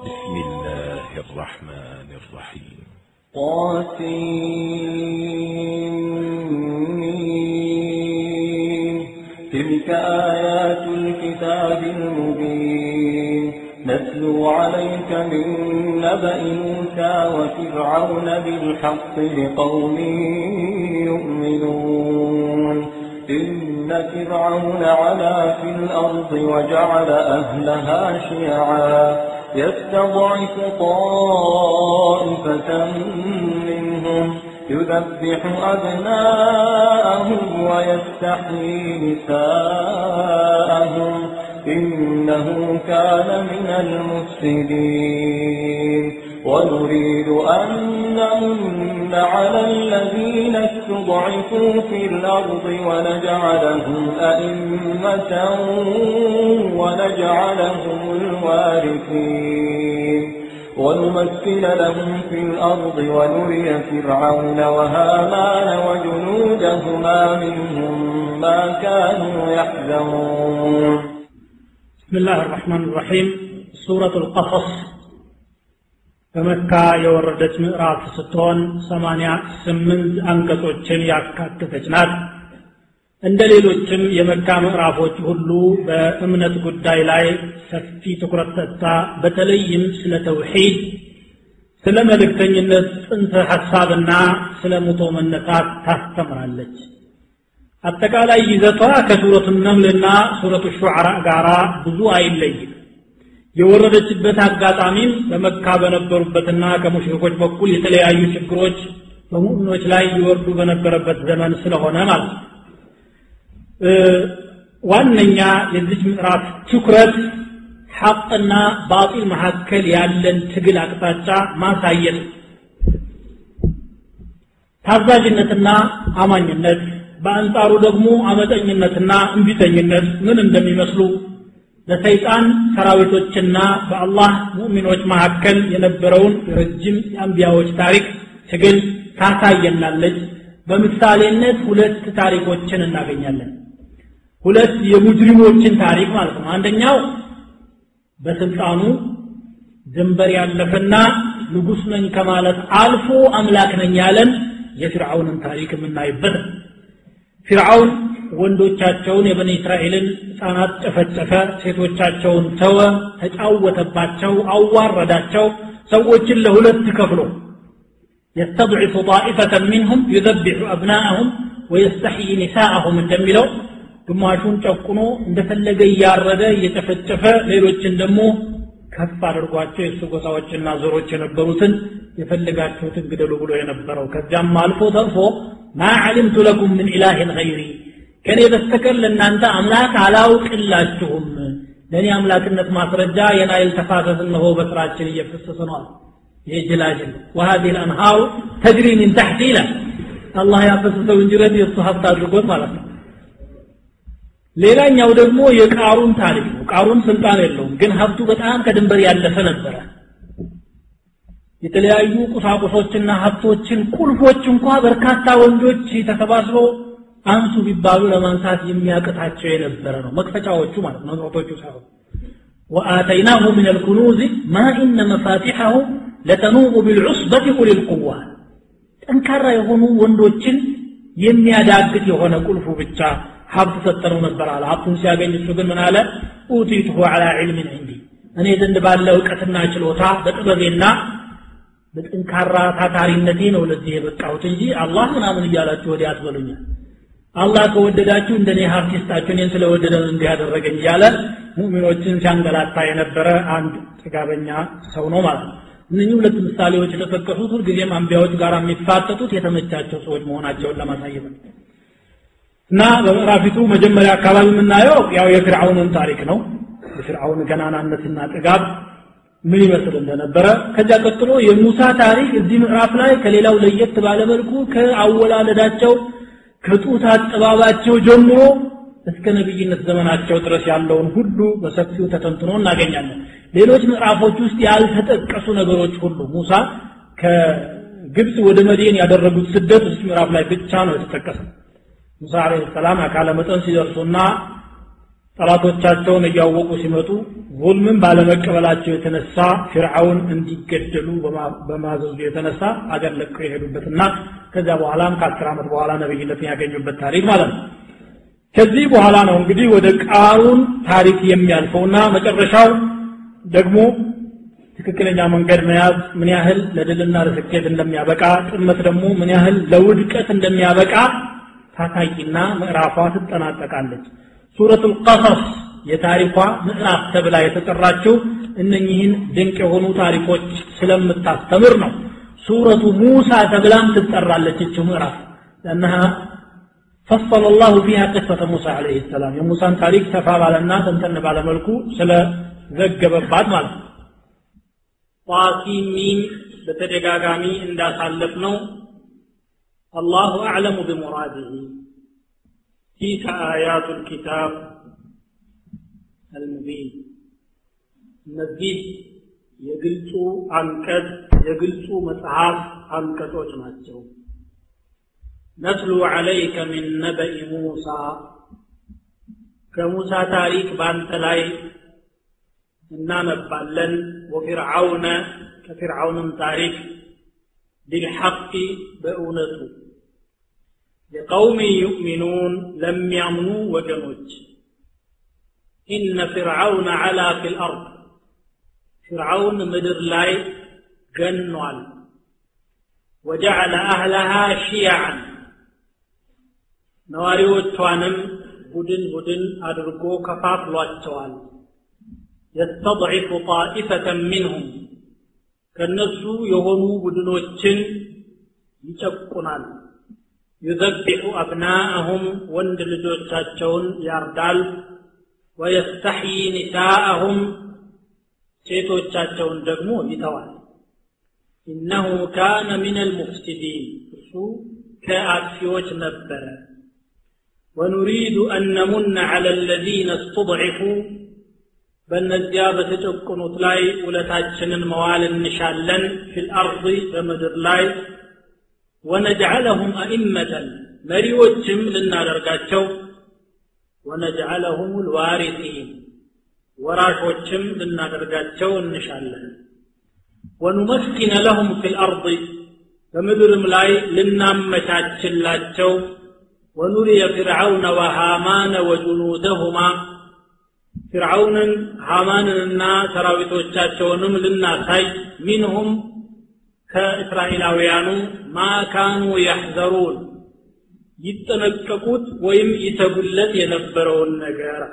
بسم الله الرحمن الرحيم طاسين تلك آيات الكتاب المبين نتلو عليك من نبأ موسى وفرعون بالحق لقوم يؤمنون إن فرعون علا في الأرض وجعل أهلها شيعا يستضعف طائفة منهم يذبح أبناءهم ويستحيي نساءهم إنه كان من المفسدين ونريد أن نمن على الذين استضعفوا في الأرض ونجعلهم أئمة ونجعلهم الوارثين ونمثل لهم في الأرض ونري فرعون وهامان وجنودهما منهم ما كانوا يحذرون بسم الله الرحمن الرحيم سورة القصص በመካ የወረደች ምዕራፍ ስትሆን ሰማንያ ስምንት አንቀጾችን ያካተተች ናት እንደ ሌሎችም የመካ ምዕራፎች ሁሉ በእምነት ጉዳይ ላይ ሰፊ ትኩረት ሰጥታ በተለይም ስለ ተውሒድ ስለ መልእክተኝነት ጽንሰ ሐሳብና ስለ ሙቶ መነሳት ታስተምራለች አጠቃላይ ይዘቷ ከሱረቱ ነምልና ሱረቱ ሹዓራ ጋር ብዙ አይለይም የወረደችበት አጋጣሚም በመካ በነበሩበትና ከሙሽሪኮች በኩል የተለያዩ ችግሮች በሙእሚኖች ላይ ይወርዱ በነበረበት ዘመን ስለሆነ ማለት ነው ዋነኛ የዚች ምዕራፍ ትኩረት ሐቅና ባጢል መካከል ያለን ትግል አቅጣጫ ማሳየት ታዛዥነትና አማኝነት በአንጻሩ ደግሞ አመፀኝነትና እንቢተኝነት ምን እንደሚመስሉ በሰይጣን ሰራዊቶችና በአላህ ሙእሚኖች መካከል የነበረውን ረጅም የአንቢያዎች ታሪክ ትግል ታሳየናለች በምሳሌነት ሁለት ታሪኮችን እናገኛለን ሁለት የሙጅሪሞችን ታሪክ ማለት ነው አንደኛው በስልጣኑ ድንበር ያለፈና ንጉስ ነኝ ከማለት አልፎ አምላክ ነኝ ያለን የፊርዓውንን ታሪክ የምናይበት ፊርዓውን ወንዶቻቸውን የበኒ እስራኤልን ህፃናት ጨፈጨፈ ሴቶቻቸውን ተወ ተጫወተባቸው አዋረዳቸው ሰዎችን ለሁለት ከፍሎ يستضعف طائفة منهم يذبح أبناءهم ويستحيي نساءهم እንደሚለው ግማሹን ጨቁኖ እንደፈለገ እያረደ እየጨፈጨፈ ሌሎችን ደግሞ ከፍ አድርጓቸው የእሱ ጎሳዎችና ዞሮች የነበሩትን የፈለጋችሁትን ግደሉ ብሎ የነበረው ከዚያም አልፎ ተርፎ ማ ዓሊምቱ ለኩም ምን ኢላህን ገይሪ ከእኔ በስተቀር ለእናንተ አምላክ አላውቅላችሁም ለእኔ አምላክነት ማስረጃ የናይል ተፋሰስ እነሆ በስራችን እየፈሰሰ ነዋል ይህ ጅላጅል ወሀዚህ ልአንሃሩ ተጅሪ ሚን ታሕቲ ይላል አላህ ያፈሰሰው እንጅረት የእሱ ሀብት አድርጎት ማለት ነው ሌላኛው ደግሞ የቃሩን ታሪክ ነው ቃሩን ስልጣን የለውም ግን ሀብቱ በጣም ከድንበር ያለፈ ነበረ የተለያዩ ቁሳቁሶችና ሀብቶችን ቁልፎች እንኳ በርካታ ወንዶች ተሰባስበው አንሱ ቢባሉ ለማንሳት የሚያቅታቸው የነበረ ነው መክፈቻዎቹ ማለት ነው ንብረቶቹ ሳይሆን وآتيناه من الكنوز ما إن مفاتحه لتنوء بالعصبة أولي القوة ጠንካራ የሆኑ ወንዶችን የሚያዳግት የሆነ ቁልፉ ብቻ ሀብት ሰጠነው ነበር አለ ሀብቱን ሲያገኝ እሱ ግን ምን አለ ኡቲቱሁ አላ ዕልምን እንዲ እኔ ዘንድ ባለ እውቀትና ችሎታ በጥበቤና በጥንካራ ታታሪነቴ ነው ለዚህ የበቃሁት እንጂ አላህ ምናምን እያላችሁ ወዲያ አትበሉኛል አላህ ከወደዳችሁ እንደኔ ሀብት ይስጣችሁ እኔን ስለወደደ እንዲህ ያደረገኝ እያለ ሙእሚኖችን ሲያንገላታ የነበረ አንድ ጥጋበኛ ሰው ነው ማለት ነው እነኚህ ሁለት ምሳሌዎች የተጠቀሱት ሁልጊዜም አንቢያዎች ጋር የሚፋጠጡት የተመቻቸው ሰዎች መሆናቸውን ለማሳየት ነው እና በምዕራፊቱ መጀመሪያ አካባቢ የምናየው ያው የፊርዓውንን ታሪክ ነው የፊርዓውን ገናናነትና ጥጋብ ምን ይመስል እንደነበረ ከዚያ ቀጥሎ የሙሳ ታሪክ እዚህ ምዕራፍ ላይ ከሌላው ለየት ባለመልኩ ከአወላለዳቸው ከጡት አጠባባቸው ጀምሮ እስከ ነቢይነት ዘመናቸው ድረስ ያለውን ሁሉ በሰፊው ተተንትኖ እናገኛለን ሌሎች ምዕራፎች ውስጥ ያልተጠቀሱ ነገሮች ሁሉ ሙሳ ከግብፅ ወደ መዲን ያደረጉት ስደት እዚህ ምዕራፍ ላይ ብቻ ነው የተጠቀሰው ሙሳ አለይሂ ሰላም አካለ መጠን ሲደርሱና ጠላቶቻቸውን እያወቁ ሲመጡ ዙልምን ባለመቀበላቸው የተነሳ ፊርዓውን እንዲገደሉ በማዘዙ የተነሳ አገር ለቀው የሄዱበትና ከዚያ በኋላም ከአስር ዓመት በኋላ ነብይነትን ያገኙበት ታሪክ ማለት ነው ከዚህ በኋላ ነው እንግዲህ ወደ ቃሩን ታሪክ የሚያልፈውና መጨረሻው ደግሞ ትክክለኛ መንገድ መያዝ ምን ያህል ለድልና ለስኬት እንደሚያበቃ ጥመት ደግሞ ምን ያህል ለውድቀት እንደሚያበቃ ታታቂና ምዕራፏ ትጠናቀቃለች ሱረቱ ልቀሰስ የታሪኳ ምዕራፍ ተብላ የተጠራችው እነኚህን ድንቅ የሆኑ ታሪኮች ስለምታስተምር ነው ሱረቱ ሙሳ ተብላም ትጠራለች እችው ምዕራፍ ለእነها فصل الله فيها قصة موسى عليه السلام የሙሳን ታሪክ ሰፋ ባለና ተንተን ባለ መልኩ ስለዘገበባት ማለት ነው ጣሲም ሚም በተደጋጋሚ እንዳሳለፍ ነው አላሁ አዕለሙ ቢሙራዲህ تلك آيات الكتاب المبين እነዚህ የግልጹ አንቀጽ የግልጹ መጽሐፍ አንቀጾች ናቸው ነትሉ ዐለይከ ሚን ነበኢ ሙሳ ከሙሳ ታሪክ በአንተ ላይ እናነባለን ወፊርዓውነ ከፊርዓውንም ታሪክ ቢልሐቅ በእውነቱ لقوم يؤمنون لم يامنوا وجنوج إن فرعون علا في الأرض فرعون مدر لاي جنوال وجعل أهلها شيعا ነዋሪዎቿንም ቡድን ቡድን አድርጎ ከፋፍሏቸዋል የስተضዒፉ ጣኢፈተን ሚንሁም ከእነሱ የሆኑ ቡድኖችን ይጨቁናል ዩዘቢሑ አብናአሁም ወንድ ልጆቻቸውን ያርዳል ወየስተሕዪ ኒሳአሁም ሴቶቻቸውን ደግሞ ይተዋል ኢነሁ ካነ ምን አልሙፍሲዲን እሱ ከአጥፊዎች ነበረ ወኑሪዱ አን ነሙነ ዐላ አለዚነ እስተضዒፉ በእነዚያ በተጨቁኑት ላይ ውለታችንን መዋል እንሻለን ፊ ልአርض በምድር ላይ ወነጅዐለሁም አኢመተን መሪዎችም ልናደርጋቸው ወነጅዐለሁም ልዋሪሲን ወራሾችም ልናደርጋቸው እንሻለን ወኑመስኪነ ለሁም ፊ ልአርض በምድርም ላይ ልናመቻችላቸው ወኑሪየ ፍርዓውነ ወሃማነ ወጁኑደሁማ ፍርዓውንን ሃማንንና ሰራዊቶቻቸውንም ልናሳይ ሚንሁም ከእስራኤላውያኑ ማ ካኑ ያሕዘሩን ይጠነቀቁት ወይም ይተጉለት የነበረውን ነገር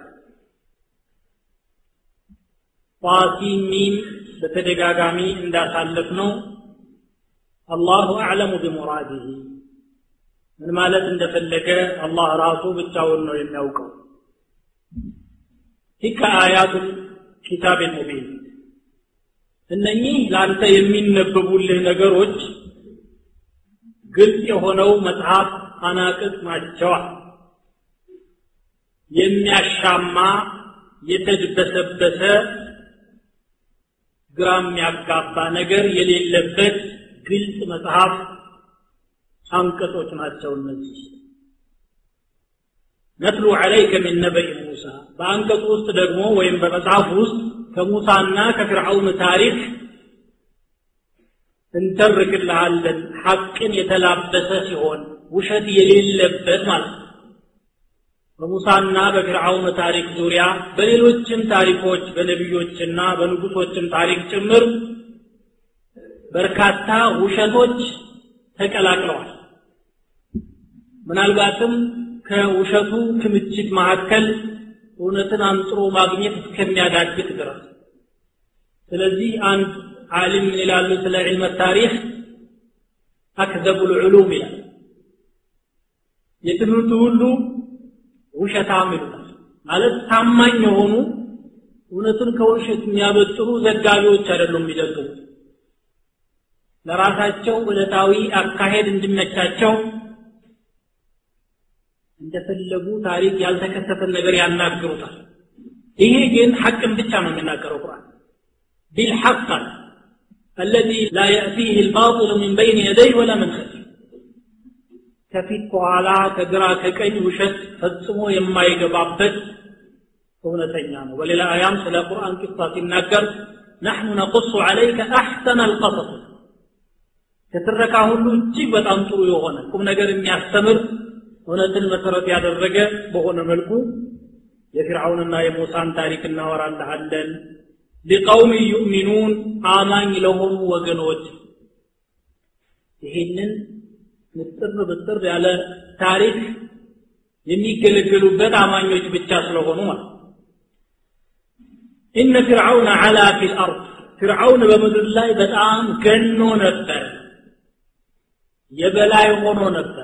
ጣሲም ሚም በተደጋጋሚ እንዳሳለፍ ነው አላሁ አዕለሙ ቢሙራዲህ ምን ማለት እንደፈለገ አላህ ራሱ ብቻውን ነው የሚያውቀው ቲከ አያቱል ኪታብ ሙቢን እነኚህ ለአንተ የሚነበቡልህ ነገሮች ግልጽ የሆነው መጽሐፍ አናቅጽ ናቸዋል የሚያሻማ የተድበሰበሰ ግራ የሚያጋባ ነገር የሌለበት ግልጽ መጽሐፍ አንቀጾች ናቸው እነዚህ ነትሉ ዐለይከ ሚን ነበኢ ሙሳ በአንቀጹ ውስጥ ደግሞ ወይም በመጽሐፍ ውስጥ ከሙሳና ከፍርዓውን ታሪክ እንተርክልሃለን ሐቅን የተላበሰ ሲሆን ውሸት የሌለበት ማለት ነው በሙሳና በፍርዓውን ታሪክ ዙሪያ በሌሎችም ታሪኮች በነቢዮችና በንጉሶችም ታሪክ ጭምር በርካታ ውሸቶች ተቀላቅለዋል ምናልባትም ከውሸቱ ክምችት መካከል እውነትን አንጥሮ ማግኘት እስከሚያዳግት ድረስ ስለዚህ አንድ ዓሊም ምን ይላሉ ስለ ዕልመ ታሪክ አክዘቡ ልዕሉም ይላል የትምህርቱ ሁሉ ውሸታም ይሉታል ማለት ታማኝ የሆኑ እውነትን ከውሸት የሚያበጥሩ ዘጋቢዎች አይደሉም የሚዘግቡት ለራሳቸው ዕለታዊ አካሄድ እንዲመቻቸው እንደፈለጉ ታሪክ ያልተከሰተን ነገር ያናግሩታል ይሄ ግን ሐቅን ብቻ ነው የሚናገረው ቁርአን ቢልሐቅ الذي لا يأتيه الباطل من بين يديه ولا من خلفه ከፊት ከኋላ ከግራ ከቀኝ ውሸት ፈጽሞ የማይገባበት እውነተኛ ነው በሌላ አያም ስለ ቁርአን ቂሳ ሲናገር ናሕኑ ነቁሱ ዐለይከ አሕሰነ አልቀሰስ ከትረካ ሁሉ እጅግ በጣም ጥሩ የሆነ ቁም ነገር የሚያስተምር እውነትን መሰረት ያደረገ በሆነ መልኩ የፊርዓውንና የሙሳን ታሪክ እናወራልሃለን ሊቀውም ዩእሚኑን አማኝ ለሆኑ ወገኖች ይህንን ምጥር ብጥር ያለ ታሪክ የሚገለገሉበት አማኞች ብቻ ስለሆኑ ማለት ኢነ ፊርዓውን ዓላ ፊ ልአርድ ፊርዓውን በምድር ላይ በጣም ገኖ ነበር የበላይ ሆኖ ነበር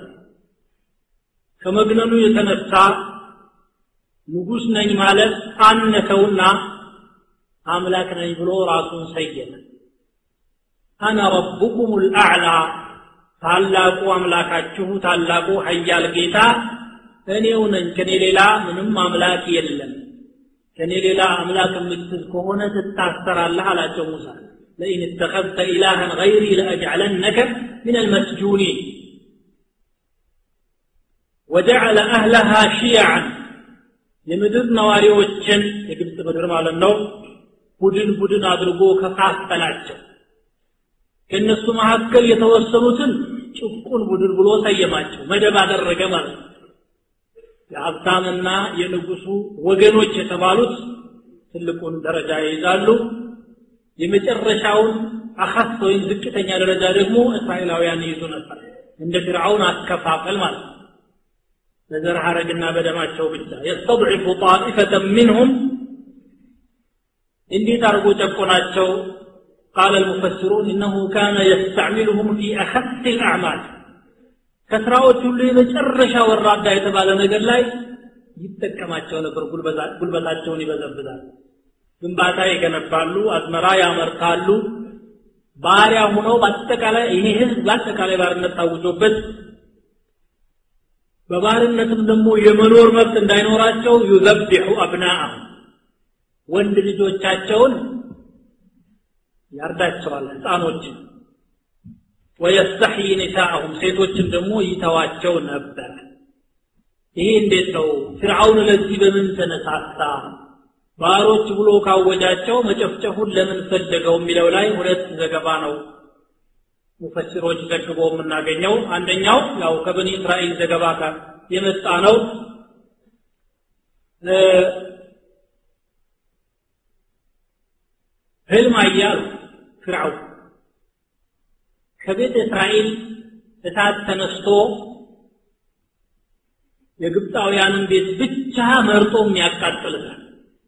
ከመግነኑ የተነሳ ንጉሥ ነኝ ማለት አነሰውና አምላክ ነኝ ብሎ ራሱን ሰየመ አነ ረቡኩም ልአዕላ ታላቁ አምላካችሁ ታላቁ ሀያል ጌታ እኔው ነኝ ከኔ ሌላ ምንም አምላክ የለም ከኔ ሌላ አምላክ የምትል ከሆነ ትታሰራለህ አላቸው ሙሳ ለኢን እተኸذተ ኢላሃን ገይሪ ለአጅዓለነከ ምን አልመስጁኒን ወጀዐለ አህለሃ ሽያዓን የምድር ነዋሪዎችን የግብፅ ምድር ማለት ነው ቡድን ቡድን አድርጎ ከፋፈላቸው ከእነሱ መካከል የተወሰኑትን ጭቁን ቡድን ብሎ ሰየማቸው መደብ አደረገ ማለት ነው የሀብታምና የንጉሱ ወገኖች የተባሉት ትልቁን ደረጃ ይይዛሉ የመጨረሻውን አኻስ ወይም ዝቅተኛ ደረጃ ደግሞ እስራኤላውያን ይይዙ ነበር እንደ ፍርዓውን አከፋፈል ማለት ነው በዘር ሐረግና በደማቸው ብቻ የስተضዕፉ ጣኢፈተ ምንሁም እንዴት አድርጎ ጨቆናቸው ቃለ المفسرون إنه كان يستعملهم في أخس الأعمال ከስራዎች ሁሉ የመጨረሻ ወራዳ የተባለ ነገር ላይ ይጠቀማቸው ነበር ጉልበታቸውን ይበዘብዛል ግንባታ ይገነባሉ አዝመራ ያመርታሉ ባሪያ ሆነው በአጠቃላይ ይሄ ህዝብ በአጠቃላይ ባርነት ታውጆበት በባርነትም ደግሞ የመኖር መብት እንዳይኖራቸው ዩዘቢሑ አብናአሁም ወንድ ልጆቻቸውን ያርዳቸዋል ህፃኖችን ወየስተሕይ ኒሳአሁም ሴቶችን ደግሞ ይተዋቸው ነበር ይሄ እንዴት ነው ፍርዓውን ለዚህ በምን ተነሳሳ ባሮች ብሎ ካወጃቸው መጨፍጨፉን ለምን ፈለገው የሚለው ላይ ሁለት ዘገባ ነው ሙፈሲሮች ዘግቦ የምናገኘው አንደኛው ያው ከበኒ እስራኤል ዘገባ ጋር የመጣ ነው ህልም አያሉ ፍርዓውን ከቤተ እስራኤል እሳት ተነስቶ የግብፃውያንን ቤት ብቻ መርጦ የሚያቃጥልታል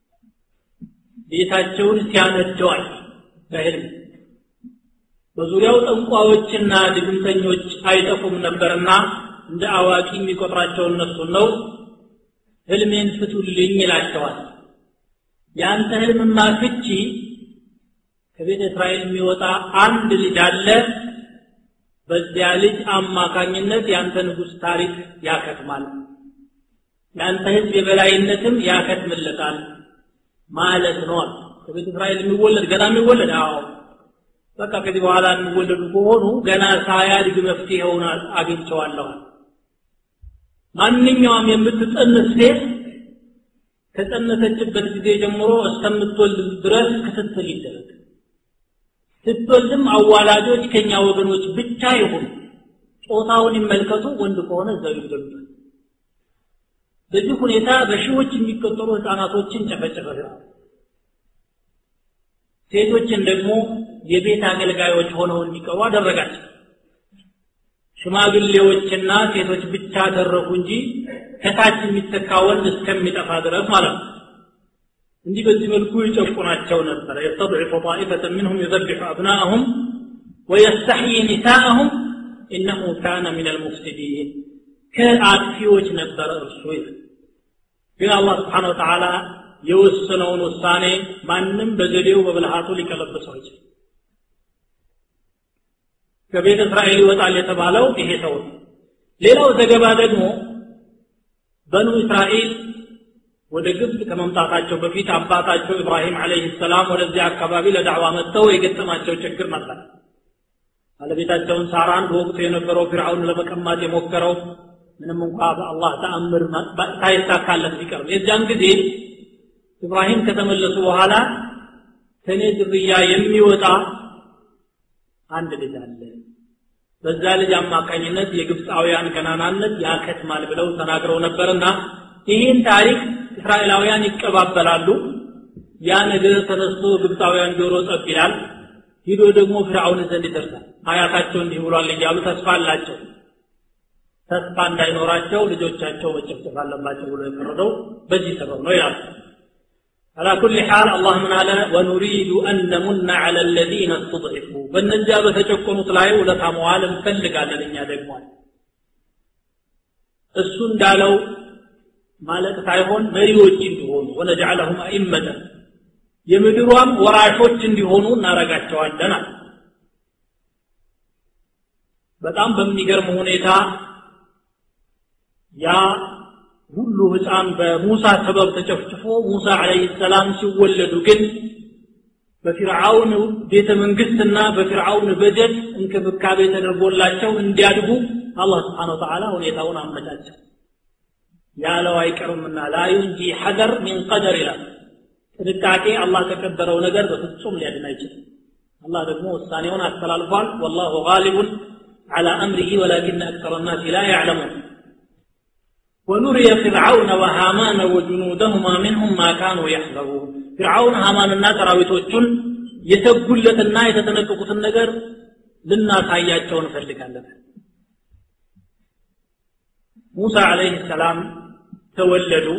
ቤታቸውን ሲያነደዋል በህልም በዙሪያው ጠንቋዎችና ድግምተኞች አይጠፉም ነበርና እንደ አዋቂ የሚቆጥራቸው እነሱን ነው ህልሜን ፍቱልኝ ይላቸዋል የአንተ ህልምማ ፍቺ ከቤተ እስራኤል የሚወጣ አንድ ልጅ አለ በዚያ ልጅ አማካኝነት የአንተ ንጉሥ ታሪክ ያከትማል የአንተ ህዝብ የበላይነትም ያከትምለታል ማለት ነው ከቤተ እስራኤል የሚወለድ ገና የሚወለድ አዎ በቃ ከዚህ በኋላ የሚወለዱ ከሆኑ ገና ሳያድግ መፍትሄውን አግኝቸዋለኋል ማንኛውም የምትጸንስ ሴት ከጸነሰችበት ጊዜ ጀምሮ እስከምትወልድ ድረስ ክትትል ይደረግ ስትወልድም አዋላጆች ከኛ ወገኖች ብቻ ይሁኑ ጾታውን ይመልከቱ ወንድ ከሆነ እዛው ይገሉታል በዚህ ሁኔታ በሺዎች የሚቆጠሩ ህፃናቶችን ጨፈጨፈ ሴቶችን ደግሞ የቤት አገልጋዮች ሆነው እንዲቀሩ አደረጋቸው ሽማግሌዎችና ሴቶች ብቻ አደረጉ እንጂ ከታች የሚተካ ወንድ እስከሚጠፋ ድረስ ማለት ነው እንዲህ በዚህ መልኩ ይጨቁናቸው ነበር የስተضعف طائفة منهم يذبح أبناءهم ويستحيي نساءهم إنه كان من المفسدين ከአጥፊዎች ነበር እርሱ ይላል ግን አላህ ስብሓን ወተዓላ የወሰነውን ውሳኔ ማንም በዘዴው በብልሃቱ ሊቀለብሰው አይችልም ከቤተ እስራኤል ይወጣል የተባለው ይሄ ሰው ነው ሌላው ዘገባ ደግሞ በኑ እስራኤል ወደ ግብፅ ከመምጣታቸው በፊት አባታቸው ኢብራሂም አለይህ ሰላም ወደዚያ አካባቢ ለዳዕዋ መጥተው የገጠማቸው ችግር ነበር ባለቤታቸውን ሳራን በወቅቱ የነበረው ፊርዓውን ለመቀማት የሞከረው ምንም እንኳ በአላህ ተአምር ሳይሳካለት ቢቀርም የዚያን ጊዜ ኢብራሂም ከተመለሱ በኋላ ከኔ ዝርያ የሚወጣ አንድ ልጅ አለ በዛ ልጅ አማካኝነት የግብፃውያን ገናናነት ያከትማል ብለው ተናግረው ነበርና ይህን ታሪክ እስራኤላውያን ይቀባበላሉ ያ ነገር ተነስቶ ግብፃውያን ጆሮ ጸብ ይላል ሂዶ ደግሞ ፍርዓውን ዘንድ ይደርሳል አያታቸው እንዲህ ብሏል እያሉ ተስፋ አላቸው ተስፋ እንዳይኖራቸው ልጆቻቸው መጨፍጨፍ አለባቸው ብሎ የፈረደው በዚህ ሰበብ ነው ይላል على كل حال الله من على ونريد أن نمن على الذين استضعفوا بالنجا بتشكنوا طلعوا ولا تموال مفلق على الدنيا دقمال እሱ እንዳለው ማለት ሳይሆን መሪዎች እንዲሆኑ ወነጀዐለሁም አኢመተ የምድሯም ወራሾች እንዲሆኑ እናረጋቸዋለን አለ በጣም በሚገርም ሁኔታ ያ ሁሉ ህፃን በሙሳ ሰበብ ተጨፍጭፎ ሙሳ አለይሂ ሰላም ሲወለዱ ግን በፊርዓውን ቤተ መንግስትና በፊርዓውን በጀት እንክብካቤ ተደርጎላቸው እንዲያድጉ አላህ ስብሓን ወተዓላ ሁኔታውን አመቻቸው ያለው አይቀርምና ላ ዩንጂ ሐደር ሚን ቀደር ይላል ጥንቃቄ አላህ ከቀደረው ነገር በፍጹም ሊያድን አይችልም አላህ ደግሞ ውሳኔውን አስተላልፏል ወላሁ ጋሊቡን على أمره ولكن أكثر الناس لا يعلمون ونري فرعون وهامان وجنودهما منهم ما كانوا يحذرون فرعون هامان الناس راويتوچن የተጉለትና የተጠነቀቁትን ነገር ልናሳያቸው እንፈልጋለን ሙሳ አለይህ ሰላም ተወለዱ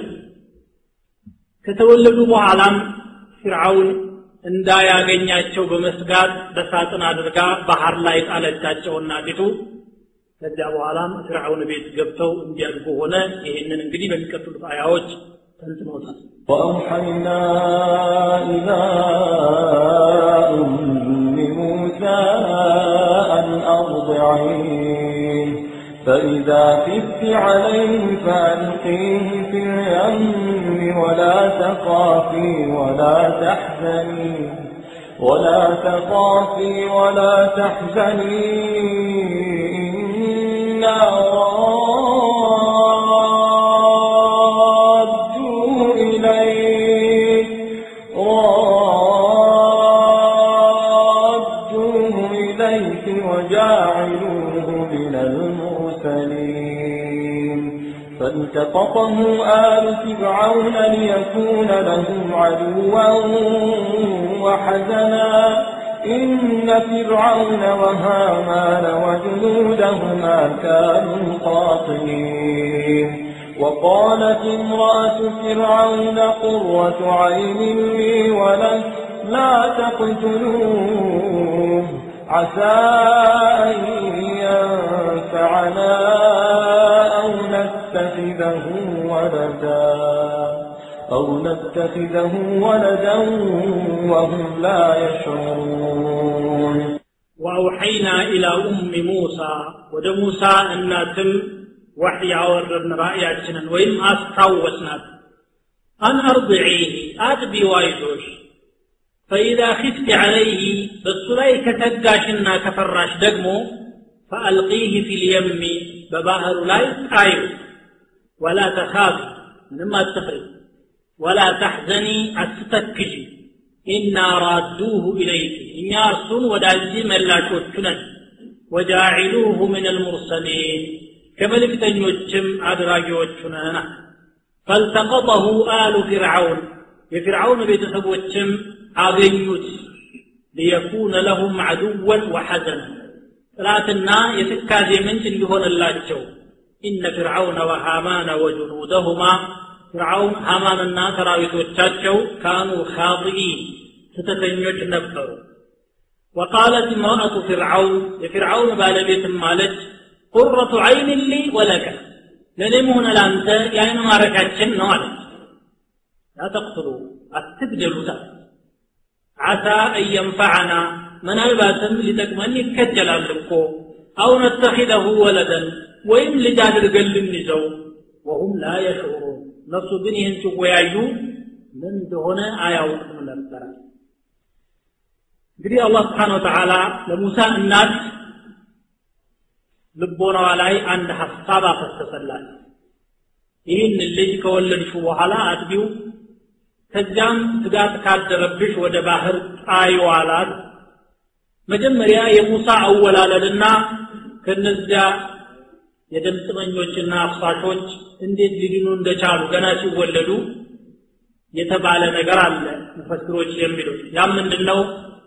ከተወለዱ በኋላም ፍርዓውን እንዳያገኛቸው በመስጋት በሳጥን አድርጋ ባህር ላይ ጣለቻቸውና ፊቱ ከዚያ በኋላም ፍርዓውን ቤት ገብተው እንዲያድጉ ሆነ ይህንን እንግዲህ በሚቀጥሉት አያዎች ተንትኖታል وأوحينا إلى أم موسى أن أرضعيه فإذا خفت عليه فألقيه في اليم ولا تخافي ولا تحزني ولا تخافي ولا تحزني إنا رادوه إليك رادوه إليك وجاعلوه من المرسلين فالتقطه آل فرعون ليكون لهم عدوا وحزنا إن فرعون وهامان وجنودهما كانوا خاطئين وقالت امرأة فرعون قرة عين لي ولك لا تقتلوه عسى أن ينفعنا أو نتخذه ولدا أو نتخذه ولدا وهم لا يشعرون وأوحينا إلى أم موسى ወደ ሙሳ እናትም ወሕይ ያወረድን ራእያችንን ወይም አስታወስናት አን አርضዒህ አጥቢ ዋይዞሽ ፈኢዛ ኺፍቲ ዐለይህ በእሱ ላይ ከተጋሽና ከፈራሽ ደግሞ ፈአልቂህ ፊ ልየሚ በባህሩ ላይ ጣዩ ወላ ተኻፊ ምንም አትፍሪ ወላ ተሕዘኒ አትተክዢ ኢና ራዱሁ ኢለይክ እኛ እርሱን ወደ አንቺ መላሾቹ ነን ወጃዒሉሁ ምን አልሙርሰሊን ከመልእክተኞችም አድራጊዎቹ ነና ፈልተቀጠሁ አሉ ፊርዓውን የፊርዓውን ቤተሰቦችም አገኙት ሊየኩነ ለሁም ዐድወን ወሐዘን ጥላትና የትካዜ ምንጭ እንዲሆንላቸው ኢነ ፍርዓውነ ወሃማነ ወጅኑደሁማ ፍርዓውን ሃማንና ሰራዊቶቻቸው ካኑ ኻጢኢን ስተተኞች ነበሩ ወቃለት እምረአቱ ፍርዓውን የፍርዓውን ባለቤትም ማለች ቁረቱ ዐይን ሊ ወለከ ለእኔም ሆነ ለአንተ የአይን ማረፊያችን ነው አለች ላተቅትሉ አትግደሉታል ዓሳ አን የንፈዐና ምናልባትም ሊጠቅመን ይከጀላል እኮ አው ነተኪደሁ ወለደን ወይም ልጅ አድርገን ልንይዘው ወሁም ላ የሽዑሩን እነሱ ግን ይህን ሲወያዩ ምን እንደሆነ አያውቅም ነበረ እንግዲህ አላህ ስብሓን ወተዓላ ለሙሳ እናት ልቦናዋ ላይ አንድ ሀሳብ አፈሰሰላት ይህን ልጅ ከወለድሹ በኋላ አጥቢው ከዚያም ስጋት ካደረብሽ ወደ ባህር ጣይው አላት መጀመሪያ የሙሳ አወላለድና ከነዚያ የደም ጥመኞችና አፍሳሾች እንዴት ሊድኑ እንደቻሉ ገና ሲወለዱ የተባለ ነገር አለ ሙፈስሮች የሚሉት ያም ምንድን ነው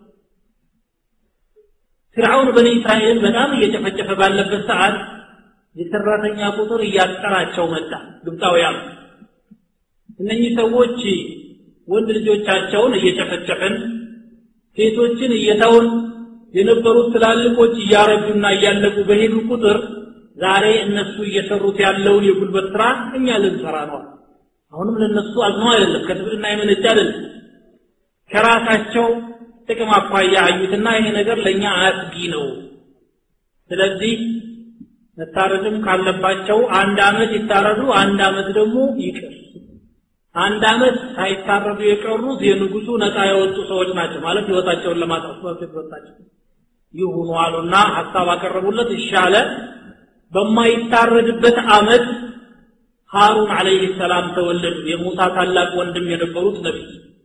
ፍርዓውን በኒ እስራኤልን በጣም እየጨፈጨፈ ባለበት ሰዓት የሰራተኛ ቁጥር እያጠራቸው መጣ ግብፃውያን እነኚህ ሰዎች ወንድ ልጆቻቸውን እየጨፈጨፍን ሴቶችን እየተውን የነበሩት ትላልቆች እያረጁና እያለቁ በሄዱ ቁጥር ዛሬ እነሱ እየሰሩት ያለውን የጉልበት ስራ እኛ ልንሰራ ነው አሁንም ለነሱ አዝነው አይደለም ከትብዕና የመነጭ አይደለም ከራሳቸው ጥቅም አኳያ አዩትና ይሄ ነገር ለእኛ አስጊ ነው ስለዚህ መታረድም ካለባቸው አንድ አመት ይታረዱ አንድ አመት ደግሞ ይቅር አንድ አመት ሳይታረዱ የቀሩት የንጉሱ ነፃ የወጡ ሰዎች ናቸው ማለት ህይወታቸውን ለማጥፋት የተወጣቸው ይሁኑ አሉና ሀሳብ አቀረቡለት ይሻለ በማይታረድበት አመት ሃሩን አለይህ ሰላም ተወለዱ የሙሳ ታላቅ ወንድም የነበሩት ነቢይ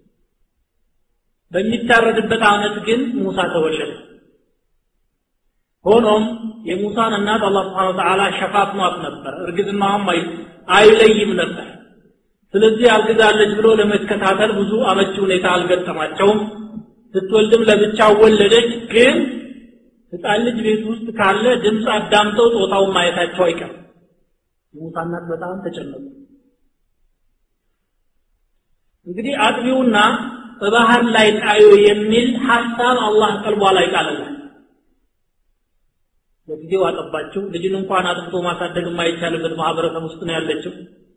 በሚታረድበት አመት ግን ሙሳ ተወለደ ሆኖም የሙሳን እናት አላህ ስብሓን ወተዓላ ሸፋፍኗት ነበር እርግዝናዋም አይለይም ነበር ስለዚህ አልግዛለች ብሎ ለመከታተል ብዙ አመቺ ሁኔታ አልገጠማቸውም ስትወልድም ለብቻ ወለደች ግን ህፃን ልጅ ቤት ውስጥ ካለ ድምፅ አዳምጠው ጾታውን ማየታቸው አይቀርም የሙሳ እናት በጣም ተጨነቁ እንግዲህ አጥቢውና በባህር ላይ ጣዩ የሚል ሐሳብ አላህ ቀልቧ ላይ ቃለላል ለጊዜው አጠባችው ልጅን እንኳን አጥብቶ ማሳደግ የማይቻልበት ማህበረሰብ ውስጥ ነው ያለችው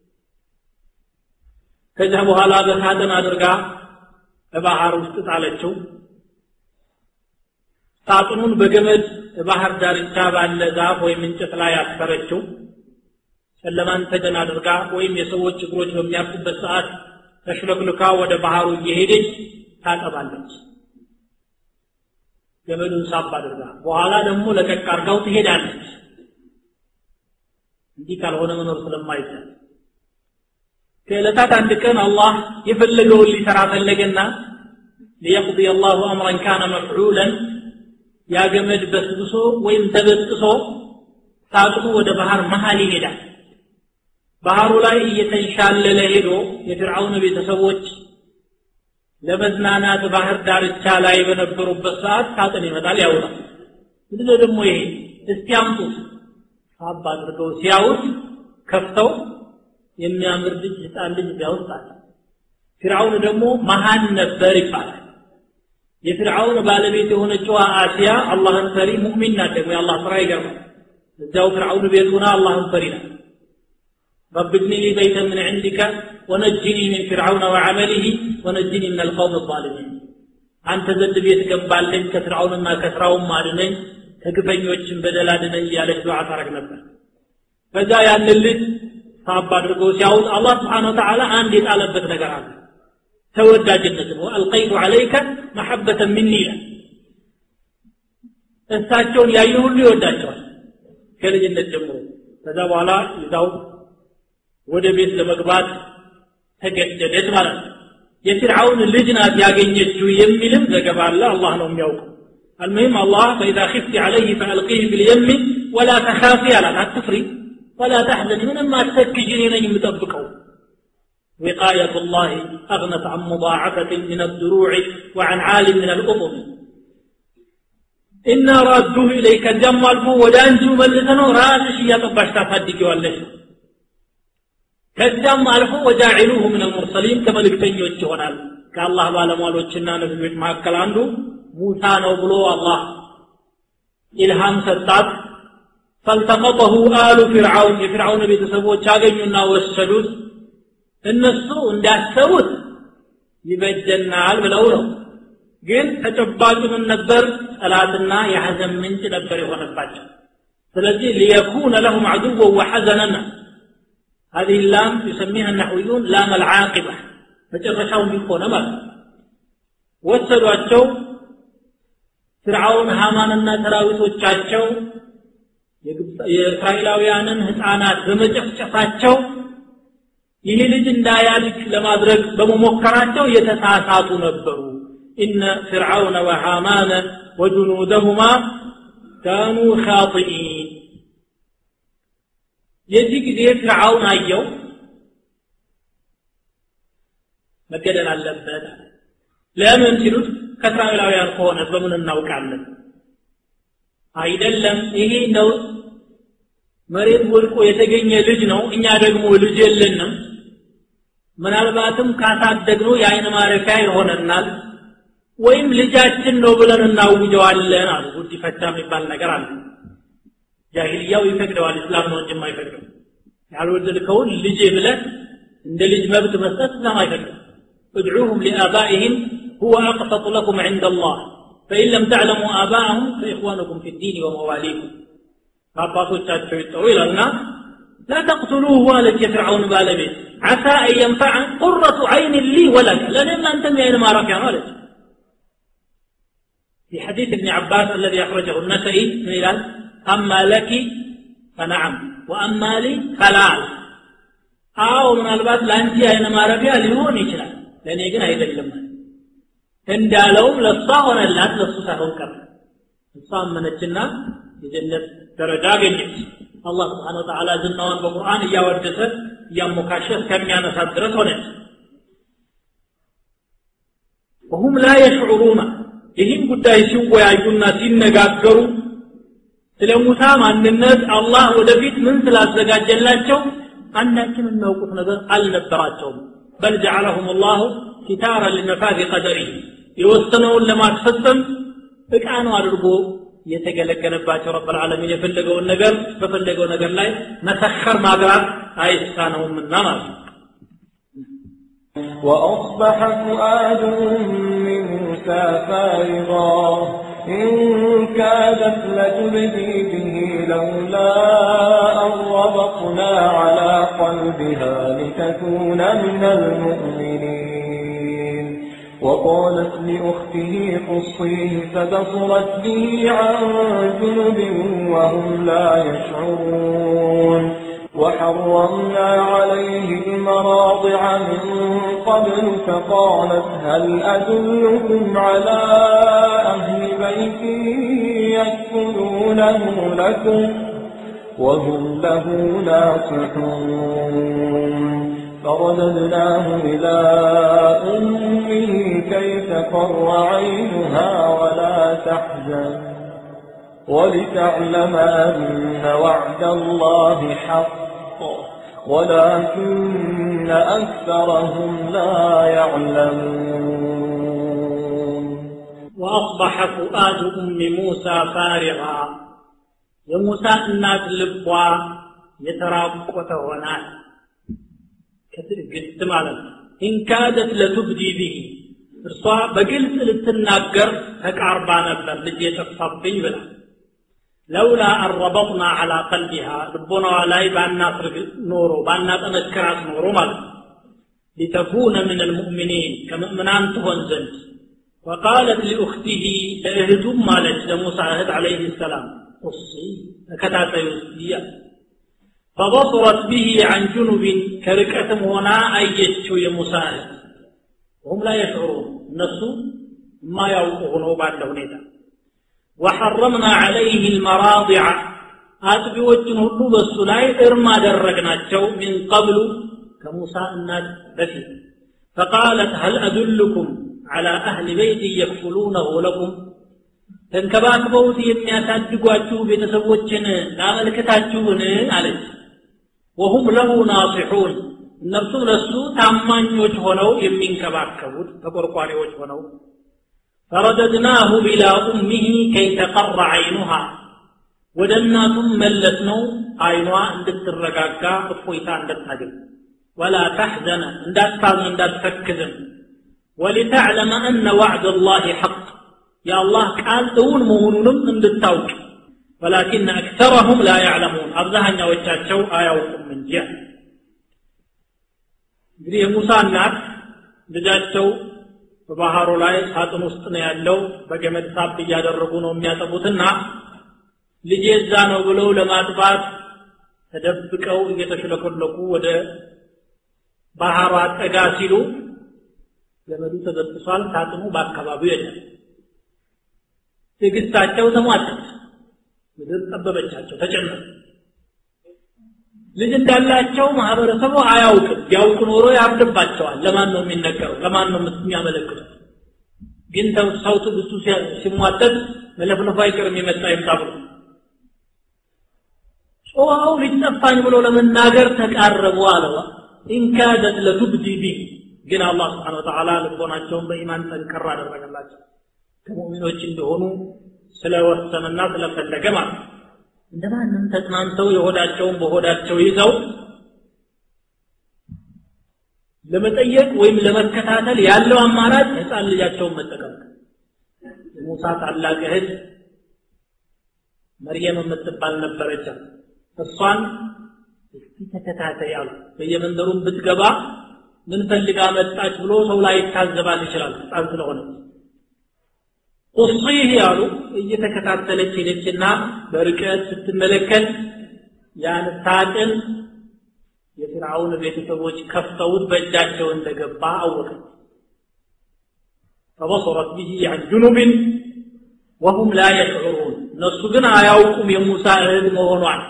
ከዚያ በኋላ በሳጥን አድርጋ በባህር ውስጥ ጣለችው ሳጥኑን በገመድ ባህር ዳርቻ ባለ ዛፍ ወይም እንጨት ላይ አስፈረችው ጨለማን ተገን አድርጋ ወይም የሰዎች እግሮች በሚያርፉበት ሰዓት ተሽለክልካ ወደ ባህሩ እየሄደች ታጠባለች ገመዱን ሳብ አድርጋ በኋላ ደግሞ ለቀቅ አርጋው ትሄዳለች እንዲህ ካልሆነ መኖር ስለማይቻል ከዕለታት አንድ ቀን አላህ የፈለገውን ሊሰራ ፈለገና ሊየቅضي الله امرا كان مفعولا ያ ገመድ በስብሶ ወይም ተበጥሶ ሳጥኑ ወደ ባህር መሃል ይሄዳል ባህሩ ላይ እየተንሻለለ ሄዶ የፍርዓውን ቤተሰቦች ለመዝናናት ባህር ዳርቻ ላይ በነበሩበት ሰዓት ሳጥን ይመጣል ያውጣል ምንድነው ደግሞ ይሄ እስቲ አምጡት ሳብ አድርገው ሲያዩት ከፍተው የሚያምር ልጅ ህፃን ልጅ ያውጣል ፊርዓውን ደግሞ መሃን ነበር ይባላል የፊርዓውን ባለቤት የሆነችው አሲያ አላህን ፈሪ ሙእሚን ናት ደግሞ የአላህ ስራ ይገርማል እዚያው ፍርዓውን ቤት ሆና አላህን ፈሪ ናት رب ابن لي بيتا من عندك ونجني من فرعون وعمله ونجني من القوم الظالمين አንተ ዘንድ ቤት ገባለኝ ከፍርዓውንና ከስራውም አድነኝ ከግፈኞችን በደል አድነኝ እያለች ዱዓ ታረግ ነበር በዛ ያንን ልጅ ሳብ አድርገው ሲያውጥ አላህ ስብሓን ወተዓላ አንድ የጣለበት ነገር አለ ተወዳጅነት ነው አልቀይቱ አለይከ መሐበተን ሚኒ ይላል እሳቸውን ያየ ሁሉ ይወዳቸዋል ከልጅነት ጀምሮ ከዛ በኋላ ይዛው ወደ ቤት ለመግባት ተገደደች ማለት ነው የፊርዓውን ልጅ ናት ያገኘችው የሚልም ዘገባ አለ አላህ ነው የሚያውቀው المهم الله فإذا خفت عليه فألقيه باليم ولا تخافي على التفري ولا تحزني من ما تسكجني لن يمتبكوا وقاية الله أغنت عن مضاعفة من الدروع وعن عال من الأطم إنا رادوه إليك الجمع الفو ودانجو ملسنو راسش يطبش تفدك والله ከዚያም አልፎ ወጃዒሉሁ ምን አልሙርሰሊን ከመልእክተኞች ይሆናል ከአላህ ባለሟሎችና ነቢዮች መካከል አንዱ ሙሳ ነው ብሎ አላህ ኢልሃም ሰጣት ፈልተቀጠሁ አሉ ፊርዓውን የፊርዓውን ቤተሰቦች አገኙና ወሰዱት እነሱ እንዳሰቡት ይበጀናል ብለው ነው ግን ተጨባጭ ምን ነበር ጠላትና የሐዘን ምንጭ ነበር የሆነባቸው ስለዚህ ሊየኩነ ለሁም አድወ ወሐዘነና هذه اللام يسميها النحويون لام العاقبة መጨረሻው እንዲሆነ ማለት ነው ወሰዷቸው ፍርዓውን ሃማንና ሰራዊቶቻቸው የእስራኤላውያንን ህፃናት በመጨፍጨፋቸው ይህ ልጅ እንዳያልቅ ለማድረግ በመሞከራቸው የተሳሳቱ ነበሩ ኢነ ፍርዓውነ ወሃማነ ወጁኑደሁማ ካኑ ኻጢኢን የዚህ ጊዜ ፍርዓውን አየው መገደል አለበት ለምን ሲሉት ከእስራኤላውያን ከሆነ በምን እናውቃለን አይደለም ይሄ ነው መሬት ወድቆ የተገኘ ልጅ ነው እኛ ደግሞ ልጅ የለንም ምናልባትም ካሳደግነው የአይን ማረፊያ ይሆነናል ወይም ልጃችን ነው ብለን እናውጀዋለን አሉ ጉዲፈቻ የሚባል ነገር አለ ጃሂልያው ይፈቅደዋል እስላም ነው እንጂ የማይፈቅደው ያልወደድከውን ልጄ ብለህ እንደ ልጅ መብት መስጠት እስላም አይፈቅድም ادعوهم لآبائهم هو أقسط لكم عند الله فإن لم تعلموا آباءهم فإخوانكم في الدين ومواليكم فأباطوቻቸው ይጠሩ ይላልና لا تقتلوه አለች የፍርዓውን ባለቤት عسى أن ينفعن قرة عين لي ولك لأن أنتم يا ما رفع مالك في حديث ابن عباس الذي أخرجه النسائي من إلال أما لك فنعم وأما لي فلا አዎ ምናልባት ለአንቺ አይነ ማረፊያ ሊሆን ይችላል ለእኔ ግን አይደለም እንዳለውም ለእሷ ሆነላት ለእሱ ሳይሆን ቀረ እሷ አመነችና የጀነት ደረጃ አገኘች አላህ ስብሓን ወተዓላ ዝናዋን በቁርአን እያወደሰ እያሞካሸ እስከሚያነሳት ድረስ ሆነች ወሁም ላ የሽዑሩና ይህን ጉዳይ ሲወያዩና ሲነጋገሩ ስለ ሙሳ ማንነት አላህ ወደፊት ምን ስላዘጋጀላቸው አንዳችን የሚያውቁት ነገር አልነበራቸውም በል ጀዓለሁም ላሁ ኪታራ ሊነፋዚ ቀደሪ የወሰነውን ለማስፈጸም እቃ ነው አድርጎ የተገለገለባቸው ረብ ልዓለሚን የፈለገውን ነገር በፈለገው ነገር ላይ መሰከር ማግራት አይሳነውምና ማለት ነው وأصبح فؤاد من موسى فارغا إن كادت لتبدي به لولا أن ربطنا على قلبها لتكون من المؤمنين وقالت لأخته قصيه فبصرت به عن جنب وهم لا يشعرون وحرمنا عليه المراضع من قبل فقالت هل أدلكم على أهل بيت يكفلونه لكم وهم له ناصحون فرددناه إلى أمه كي تقر عينها ولا تحزن ولتعلم أن وعد الله حق ولكن أكثرهم لا يعلمون وأصبح فؤاد أم موسى فارغا የሙሳ እናት ልቧ የተራቆተ ሆናል ከትዕግስት ማለት ነው ኢንካደት ለቱብዲ ቢሂ እርሷ በግልጽ ልትናገር ተቃርባ ነበር ልጅ የጠፋብኝ ብላ ለውላ አረበጥና አላ ቀልቢሃ ልቦናዋ ላይ ባናስርግ ኖሮ ባናጠነክራት ኖሮ ማለት ነው ሊተኩነ ምን ልሙእሚኒን ከምእምናን ትሆን ዘንድ وقالت لأخته لأهدم مالت لموسى أهد عليه السلام قصي فكتات يسديا فبصرت به عن جنب كركة هنا أيتشو يموسى وهم لا يشعرون النسو ما يوقفون بعد هنيتا وحرمنا عليه المراضع አጥቢዎችን ሁሉ በሱ ላይ እርም አደረግናቸው ሚን ቀብሉ ከሙሳ እናት በፊት ፈቃለት ሀል አዱልኩም على أهل بيت يكفلونه لكم ተንከባክበውት የሚያሳድጓችሁ ቤተሰቦችን ላመልክታችሁን አለች ወሁም ለሁ ናሲሑን እነርሱም ለሱ ታማኞች ሆነው የሚንከባከቡት ተቆርቋሪዎች ሆነው ፈረደድናሁ ኢላ ኡሚህ ከይ ተቀረ አይኑሃ ወደ እናቱም መለስ ነው አይኗ እንድትረጋጋ እፎይታ እንድታገኝ ወላ ተሕዘነ እንዳታዝን እንዳትተክዝም ولتعلم أن وعد الله حق يا الله قال دون مهونهم ان تتوك ولكن أكثرهم لا يعلمون أبزهن وجاتشو آيوكم من جهة እንግዲህ የሙሳ እናት ልጃቸው በባህሩ ላይ ሳጥን ውስጥ ነው ያለው በገመድ ሳብ እያደረጉ ነው የሚያጠቡትና ልጄ እዛ ነው ብለው ለማጥባት ተደብቀው እየተሽለኮለኩ ወደ ባህሯ ጠጋ ሲሉ ገመዱ ተበጥሷል ሳጥኑ በአካባቢው የለም ትዕግስታቸው ተሟጠት ምድር ጠበበቻቸው ተጨነቁ ልጅ እንዳላቸው ማህበረሰቡ አያውቅም ቢያውቅ ኖሮ ያብድባቸዋል ለማን ነው የሚነገረው ለማን ነው የሚያመለክተው ግን ሰው ትዕግስቱ ሲሟጠጥ መለፍለፉ አይቀርም የመጣ ይምጣ ብሎ ጮኸው ልጅ ጠፋኝ ብሎ ለመናገር ተቃረቡ አለዋ ኢንካደት ለቱብዲ ቢ ግን አላህ ስብሓን ወተዓላ ልቦናቸውን በኢማን ጠንከር አደረገላቸው ከሙእሚኖች እንደሆኑ ስለወሰነና ስለፈለገ ማለት ነው እንደማንም ተጽናንተው የሆዳቸውን በሆዳቸው ይዘው ለመጠየቅ ወይም ለመከታተል ያለው አማራጭ ህፃን ልጃቸውን መጠቀም የሙሳ ታላቅ እህት መርየም የምትባል ነበረች እሷን እስቲ ተከታተይ አሉ በየመንደሩም ብትገባ ምን ፈልጋ መጣች ብሎ ሰው ላይ ይታዘባል ይችላል ህፃን ስለሆነ ቁصيه ያሉ እየተከታተለች ሄደችና በርቀት ስትመለከት ያን ሳጥን የፍርዓውን ቤተሰቦች ከፍተውት በእጃቸው እንደገባ አወቀ فبصرت به عن جنب وهم لا يشعرون እነሱ ግን አያውቁም የሙሳ እህል መሆኗን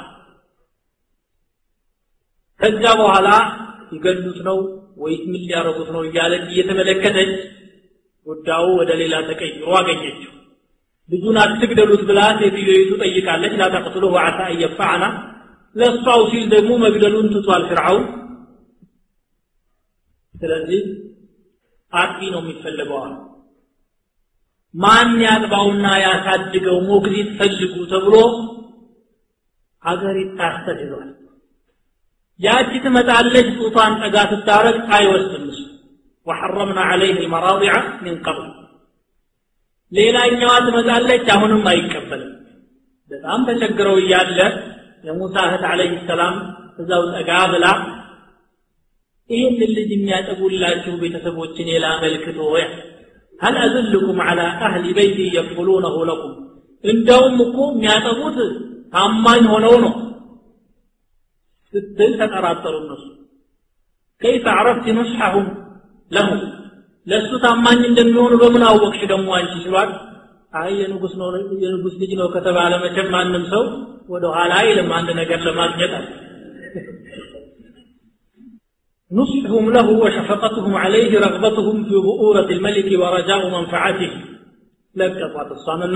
ከዛ በኋላ ይገሉት ነው ወይስ ምን ሊያረጉት ነው እያለች እየተመለከተች ጉዳዩ ወደ ሌላ ተቀይሮ አገኘችው ልጁን አትግደሉት ብላ ሴትዮይቱ ጠይቃለች ላተቅትሉሁ ዓሳ እየፋዕና ለእሷው ሲል ደግሞ መግደሉን ትቷል ፍርዓውን ስለዚህ አጥቢ ነው የሚፈልገዋል ማን ያጥባውና ያሳድገው ሞግዚት ፈልጉ ተብሎ ሀገር ይታሰር ይሏል ያቺ ትመጣለች ጡቷን ጠጋ ስታረግ አይወስድም እሱ وحرمنا عليه المراضع من قبل ሌላኛዋ ትመጣለች አሁንም አይቀበልም በጣም ተቸግረው እያለ የሙሳ እህት አለይሂ ሰላም እዛው ጠጋ ብላ ይህን ልጅ የሚያጠቡላችሁ ቤተሰቦችን የላመልክቶ ያ هل أدلكم على أهل بيتي يكفلونه لكم እንደውም እኮ የሚያጠቡት ታማኝ ሆነው ነው ስትል ተጠራጠሩ እነሱ كيف عرفت نصحهم ለሁ ለእሱ ታማኝ እንደሚሆኑ በምን አወቅሽ ደግሞ አንቺ ሲሏል አይ የንጉስ ነው የንጉስ ልጅ ነው ከተባለ መቼም ማንም ሰው ወደ ኋላ አይልም አንድ ነገር ለማግኘት አለ نصحهم له وشفقتهم عليه رغبتهم في بؤورة الملك ورجاء منفعته ለቀጧት እሷንና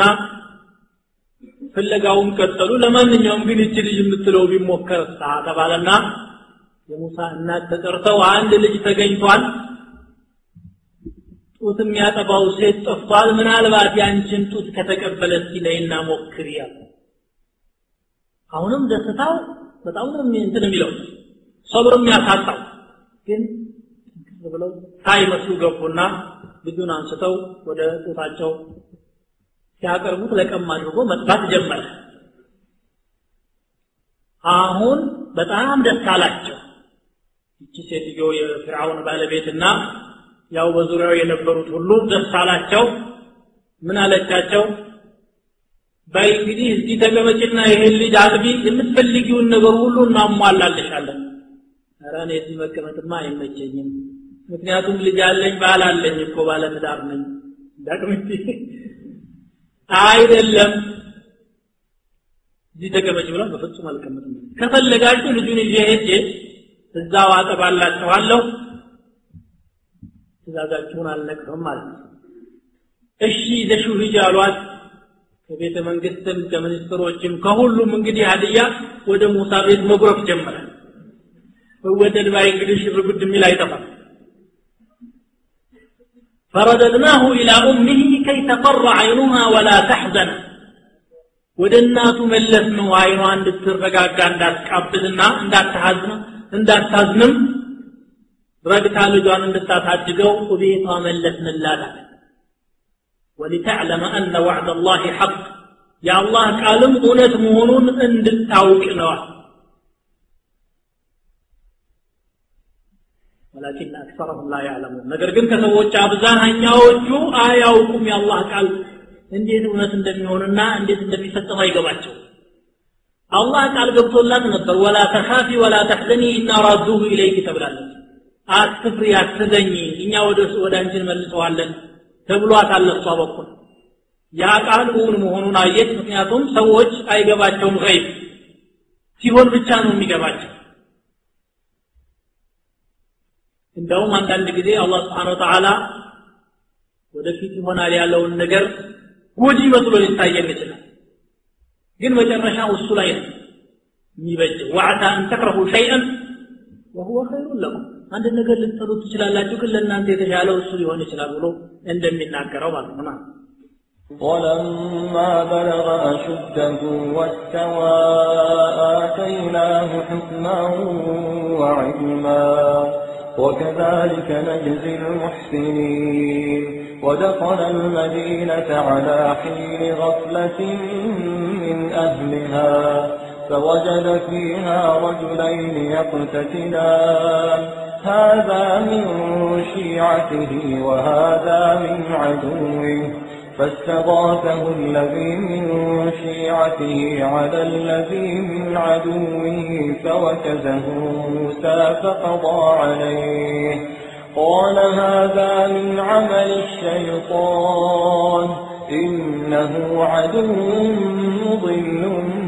ፍለጋውን ቀጠሉ ለማንኛውም ግን እች ልጅ የምትለው ቢሞከር ተባለና የሙሳ እናት ተጠርተው አንድ ልጅ ተገኝቷል ጡት የሚያጠባው ሴት ጠፍቷል ምናልባት ያንቺን ጡት ከተቀበለ እስቲ ነይና ሞክሪ ያለ አሁንም ደስታው በጣም ነው እንትን የሚለው ሰብር የሚያሳጣው ግን ብለው ሳይመስሉ ገቡና ልጁን አንስተው ወደ ጡታቸው ሲያቀርቡት ለቀም አድርጎ መጥባት ጀመረ አሁን በጣም ደስ አላቸው ይቺ ሴትዮ የፍርዓውን ባለቤትና ያው በዙሪያው የነበሩት ሁሉ ደስ አላቸው ምን አለቻቸው በይ እንግዲህ እዚህ ተቀመጭና ይሄን ልጅ አጥቢ የምትፈልጊውን ነገር ሁሉ እናሟላልሻለን ኧረ እኔ እዚህ መቀመጥማ አይመቸኝም ምክንያቱም ልጅ አለኝ ባል አለኝ እኮ ባለ ትዳር ነኝ ዳቅምቲ አይደለም እዚህ ተቀመጭ ብላ በፍጹም አልቀመጥም ከፈለጋችሁ ልጁን ይዤ ሄጄ እዛው አጠባላችኋለሁ ትእዛዛችሁን አልነቅፍም ማለት ነው እሺ ይዘሽው ሂጂ አሏት ከቤተ መንግስትም ከሚኒስትሮችም ከሁሉም እንግዲህ ሀዲያ ወደ ሙሳ ቤት መጉረፍ ጀመረ ወደድ ባይ እንግዲህ ሽርጉድ የሚል አይጠፋም فرددناه إلى أمه كي تقر عينها ولا تحزن ወደ እናቱ መለስ ነው አይኗ እንድትረጋጋ እንዳትቃብልና እንዳታዝንም እንዳታዝንም ረግታ ልጇን እንድታሳድገው ቤቷ መለስንላት ولتعلم أن وعد الله حق يا الله قالم እውነት መሆኑን እንድታውቅ ነዋል ولكن أكثرهم لا يعلمون ነገር ግን ከሰዎች አብዛኛዎቹ አያውቁም የአላህ ቃል እንዴት እውነት እንደሚሆንና እንዴት እንደሚፈጸም አይገባቸው አላህ ቃል ገብቶላት ነበር ወላ ተኻፊ ወላ ተሕዘኒ ኢና ራዱሁ ኢለይክ ተብላለች አትፍሪ አትዘኝ እኛ ወደ ወደ አንቺ እንመልሰዋለን ተብሏታል እሷ በኩል ያ ቃል እውን መሆኑን አየች ምክንያቱም ሰዎች አይገባቸውም ገይብ ሲሆን ብቻ ነው የሚገባቸው እንደውም አንዳንድ ጊዜ አላህ ስብሓን ወተዓላ ወደፊት ይሆናል ያለውን ነገር ጎጂ መስሎ ሊታየን ይችላል ግን መጨረሻው እሱ ላይ ነው የሚበጀው ወዓሳ አን ተክረሁ ሸይአን ወሁወ ኸይሩን ለኩም አንድ ነገር ልትጠሉ ትችላላችሁ ግን ለእናንተ የተሻለው እሱ ሊሆን ይችላል ብሎ እንደሚናገረው ማለት ነው ولما بلغ أشده واستوى آتيناه حكما وعلما وكذلك نجزي المحسنين ودخل المدينة على حين غفلة من أهلها فوجد فيها رجلين يقتتلان هذا من شيعته وهذا من عدوه فاستغاثه الذي من شيعته على الذي من عدوه فوكزه موسى فقضى عليه قال هذا من عمل الشيطان إنه عدو مضل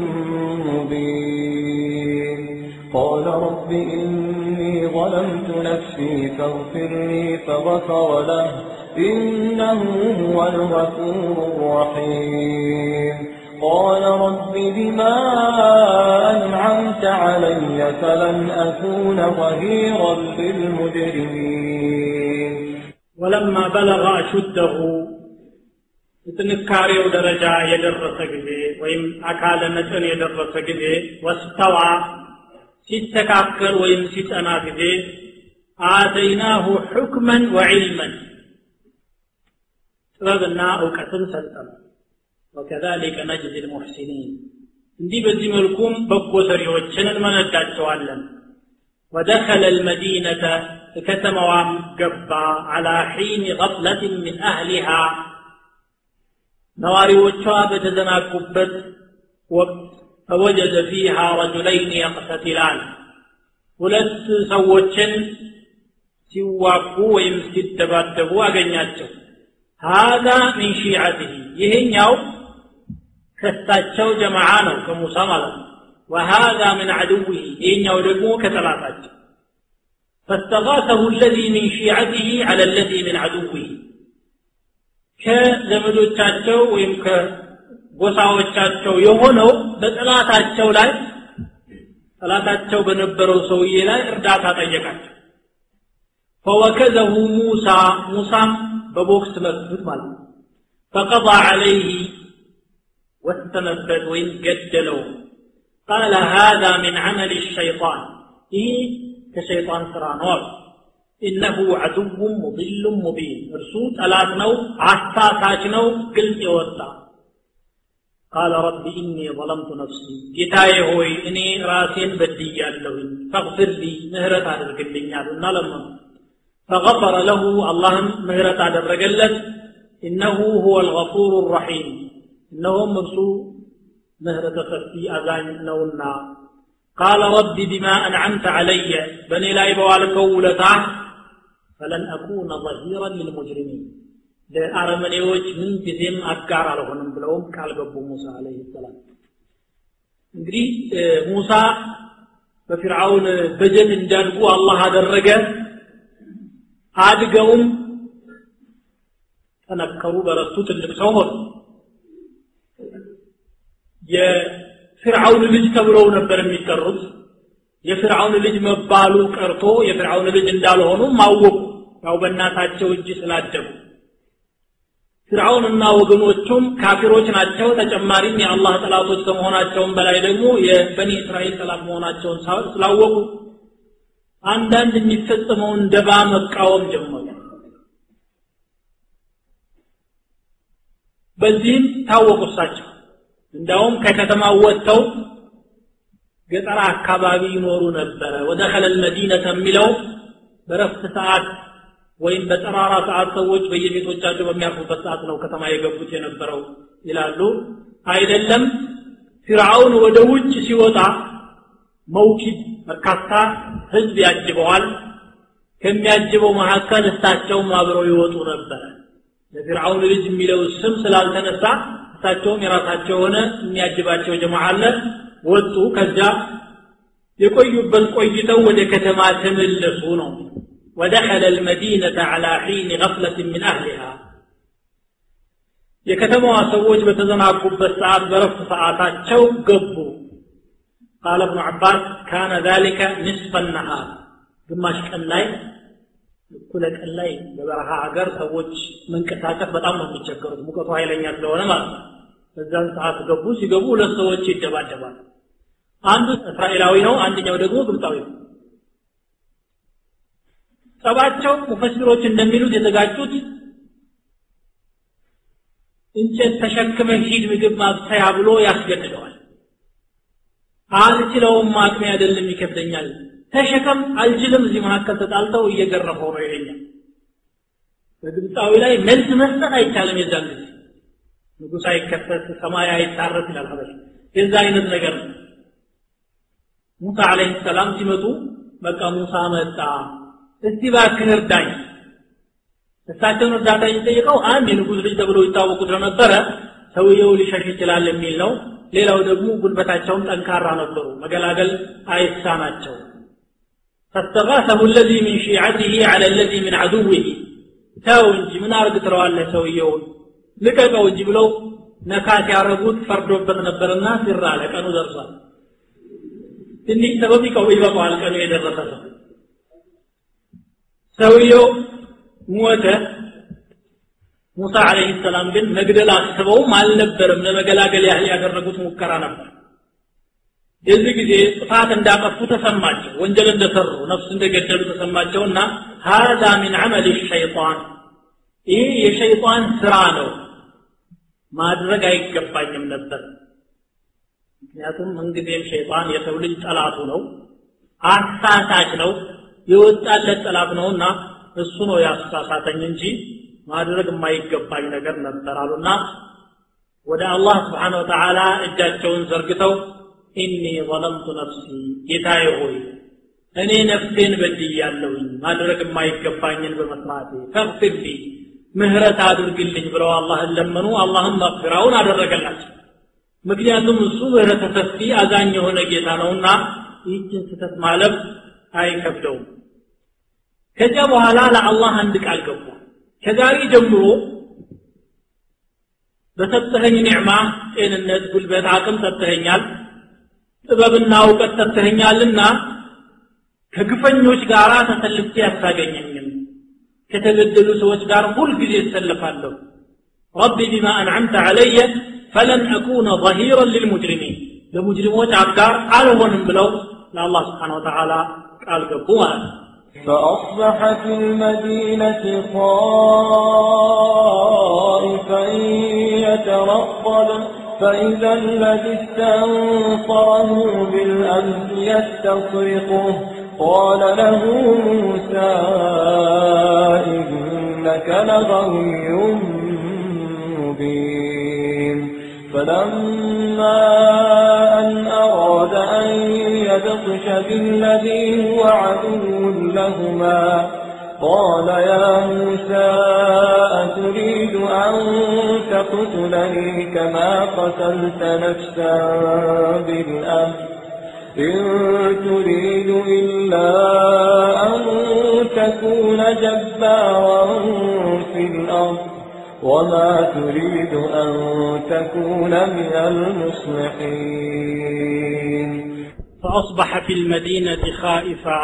مبين قال رب إني ظلمت نفسي فاغفر لي فغفر له إنه هو الغفور الرحيم قال رب بما أنعمت علي فلن أكون ظهيرا للمجرمين ولما بلغ أشده ጥንካሬው ደረጃ የደረሰ ጊዜ ወይም አካለ መጠን የደረሰ ጊዜ ወስተዋ ሲስተካከል ወይም ሲጸና ጊዜ አተይናሁ ሑክመን ወዕልመን ጥበብና እውቀትን ሰጠን ወከዛሊከ ነጅዚ ልሙሕሲኒን እንዲህ በዚህ መልኩም በጎ ሰሪዎችን እንመነዳቸዋለን ودخل المدينة كتموام قبا على حين غفلة من أهلها ነዋሪዎቿ በተዘናጉበት ወቅት ፈወጀደ ፊሃ ረጁለይን የቅተቲላን ሁለት ሰዎችን ሲዋጉ ወይም ሲደባደቡ አገኛቸው ሃዛ ሚን ሺዓትህ ይሄኛው ከሳቸው ጀማዓ ነው ከሙሳ ማለት ነው ወሃዛ ምን ዐድውህ ይሄኛው ደግሞ ከጠላታቸው فاستغاثه الذي من شيعته على الذي من عدوه ከዘመዶቻቸው ወይም ከጎሳዎቻቸው የሆነው በጠላታቸው ላይ ጠላታቸው በነበረው ሰውዬ ላይ እርዳታ ጠየቃቸው ፈወከዘሁ ሙሳ ሙሳም በቦክስ መቱት ማለት ነው ፈቀضى عليه ወሰነበት ወይም ገደለው ቃለ هذا من عمل الشيطان ይህ ከሸይጣን ስራ ነው አሉ ኢነሁ ዐዱው ሙضል ሙቢን እርሱ ጠላት ነው አሳሳች ነው ግልጽ የወጣ ቃለ ረቢ ኢኒ ظለምቱ ነፍሲ ጌታዬ ሆይ እኔ ራሴን በድያለሁኝ ፈግፍር ሊ ምህረት አድርግልኛሉና ለመኑ ፈገፈረ ለሁ አላህም ምህረት አደረገለት ኢነሁ ሁወ ልገፉር ረሒም እነሆም እርሱ ምህረተ ሰፊ አዛኝ ነውና ቃለ ረቢ ቢማ አንዓምተ ዐለየ በእኔ ላይ በዋልከው ውለታህ ፈለን አኩነ ظሂራን ልልሙጅሪሚን ለአረመኔዎች ምን ጊዜም አጋር አልሆንም ብለውም ቃል ገቡ ሙሳ አለህ ሰላም እንግዲህ ሙሳ በፊርዓውን በጀት እንዲያድጉ አላህ አደረገ አድገውም ጠነከሩ በረቱ ትልቅ ሰው ሆኑ የፊርዓውን ልጅ ተብለው ነበር የሚጠሩት የፍርዓውን ልጅ መባሉ ቀርቶ የፍርዓውን ልጅ እንዳልሆኑ ማወቁ ያው በእናታቸው እጅ ስላደጉ ፍርዓውንና ወገኖቹም ካፊሮች ናቸው ተጨማሪም የአላህ ጠላቶች ከመሆናቸውም በላይ ደግሞ የበኒ እስራኤል ጠላት መሆናቸውን ስላወቁ አንዳንድ የሚፈጸመውን ደባ መቃወም ጀመሩ በዚህም ታወቁ እሳቸው እንዳውም ከከተማ ወጥተው ገጠር አካባቢ ይኖሩ ነበረ ወደኸለ ልመዲነተ የሚለው በረፍት ሰዓት ወይም በጠራራ ሰዓት ሰዎች በየቤቶቻቸው በሚያርፉበት ሰዓት ነው ከተማ የገቡት የነበረው ይላሉ አይደለም ፊርዓውን ወደ ውጭ ሲወጣ መውኪድ በርካታ ህዝብ ያጅበዋል ከሚያጅበው መካከል እሳቸውም አብረው ይወጡ ነበረ ለፊርዓውን ልጅ የሚለው ስም ስላልተነሳ እሳቸውም የራሳቸው የሆነ የሚያጅባቸው ጀማ አለ ወጡ ከዚያ የቆዩበት ቆይተው ወደ ከተማ ተመለሱ ነው ودخل المدينة على حين غفلة من أهلها የከተማዋ ሰዎች በተዘናጉበት ሰዓት በረፍት ሰዓታቸው ገቡ ቃለ እብኑ ዓባስ ካነ ذلك نصف النهار ግማሽ ቀን ላይ እኩለ ቀን ላይ በበረሃ ሀገር ሰዎች መንቀሳቀስ በጣም ነው የሚቸገሩት ሙቀቱ ኃይለኛ ስለሆነ ማለት ነው በዛን ሰዓት ገቡ ሲገቡ ሁለት ሰዎች ይደባደባል አንዱ እስራኤላዊ ነው አንደኛው ደግሞ ግብፃዊ ነው ጸባቸው ሙፈሲሮች እንደሚሉት የተጋጩት እንጨት ተሸክመህ ሂድ ምግብ ማብሰያ ብሎ ያስገድደዋል አልችለውም አቅሜ አይደለም ይከብደኛል ተሸከም አልችልም እዚህ መካከል ተጣልተው እየገረፈው ነው ይለኛል በግብፃዊ ላይ መልስ መስጠት አይቻልም የዛን ጊዜ ንጉሥ አይከፈት ሰማይ አይታረስ ይላል ሀበሽ የዛ አይነት ነገር ነው ሙሳ አለይሂ ሰላም ሲመጡ በቃ ሙሳ መጣ እስቲ ባክህ እርዳኝ እሳቸውን እርዳታ የሚጠይቀው አንድ የንጉሥ ልጅ ተብሎ ይታወቁ ስለነበረ ሰውየው ሊሸሽ ይችላል የሚል ነው ሌላው ደግሞ ጉልበታቸውም ጠንካራ ነበሩ መገላገል አይሳናቸው فاستغاثه الذي من شيعته على الذي من عدوه ተው እንጂ ምን አርግ ትለዋለህ ሰውየውን ልቀቀው እንጂ ብለው ነካት ያረጉት ፈርዶበት ነበርና ሲራ አለ ቀኑ ደርሷል ትንሽ ሰበብ ይቀው ይበቃዋል ቀኑ የደረሰ ሰው ሰውየው ሞተ ሙሳ አለይሂ ሰላም ግን መግደል አስበውም አልነበረም ለመገላገል ያህል ያደረጉት ሙከራ ነበር የዚህ ጊዜ ጥፋት እንዳጠፉ ተሰማቸው ወንጀል እንደሰሩ ነፍስ እንደገደሉ ተሰማቸውና ሀዛ ሚን አመል ሸይጣን ይህ የሸይጣን ስራ ነው ማድረግ አይገባኝም ነበር ምክንያቱም ምንጊዜም ሸይጣን የሰው ልጅ ጠላቱ ነው አሳሳች ነው የወጣለት ጠላት ነውና እሱ ነው ያሳሳተኝ እንጂ ማድረግ የማይገባኝ ነገር ነበር አሉና ወደ አላህ ስብሓን ወተዓላ እጃቸውን ዘርግተው ኢኒ ظለምቱ ነፍሲ ጌታዬ ሆይ እኔ ነፍሴን በድያለሁኝ ማድረግ የማይገባኝን በመስራቴ ፈግፊር ሊ ምህረት አድርግልኝ ብለው አላህን ለመኑ አላህም መግፊራውን አደረገላቸው ምክንያቱም እሱ ምህረተ ሰፊ አዛኝ የሆነ ጌታ ነውና ይህችን ስተት ማለፍ አይከብደውም ከዚያ በኋላ ለአላህ አንድ ቃል ገቡ ከዛሬ ጀምሮ በሰጠኸኝ ኒዕማ ጤንነት ጉልበት አቅም ሰጥተኸኛል ጥበብና እውቀት ሰጥተኸኛልና ከግፈኞች ጋር ተሰልፌ አታገኘኝም ከተገደሉ ሰዎች ጋር ሁልጊዜ እሰልፋለሁ ረቢ ቢማ አንዓምተ ዓለየ ፈለን አኩነ ظሂራን ልልሙጅሪሚን ለሙጅሪሞች አጋር አልሆንም ብለው ለአላህ ስብሓን ወተዓላ ቃል ገቡ ማለት ነው فأصبح في المدينة خائفا يترقب فإذا الذي استنصره بالأمس يستصرخه قال له موسى إنك لغوي مبين فلما أن أراد أن يبطش بالذي هو عدو لهما قال يا موسى أتريد أن تقتلني كما قتلت نفسا بالأمر إن تريد إلا أن تكون جبارا في الأرض وما تريد أن تكون من المصلحين فأصبح في المدينة خائفا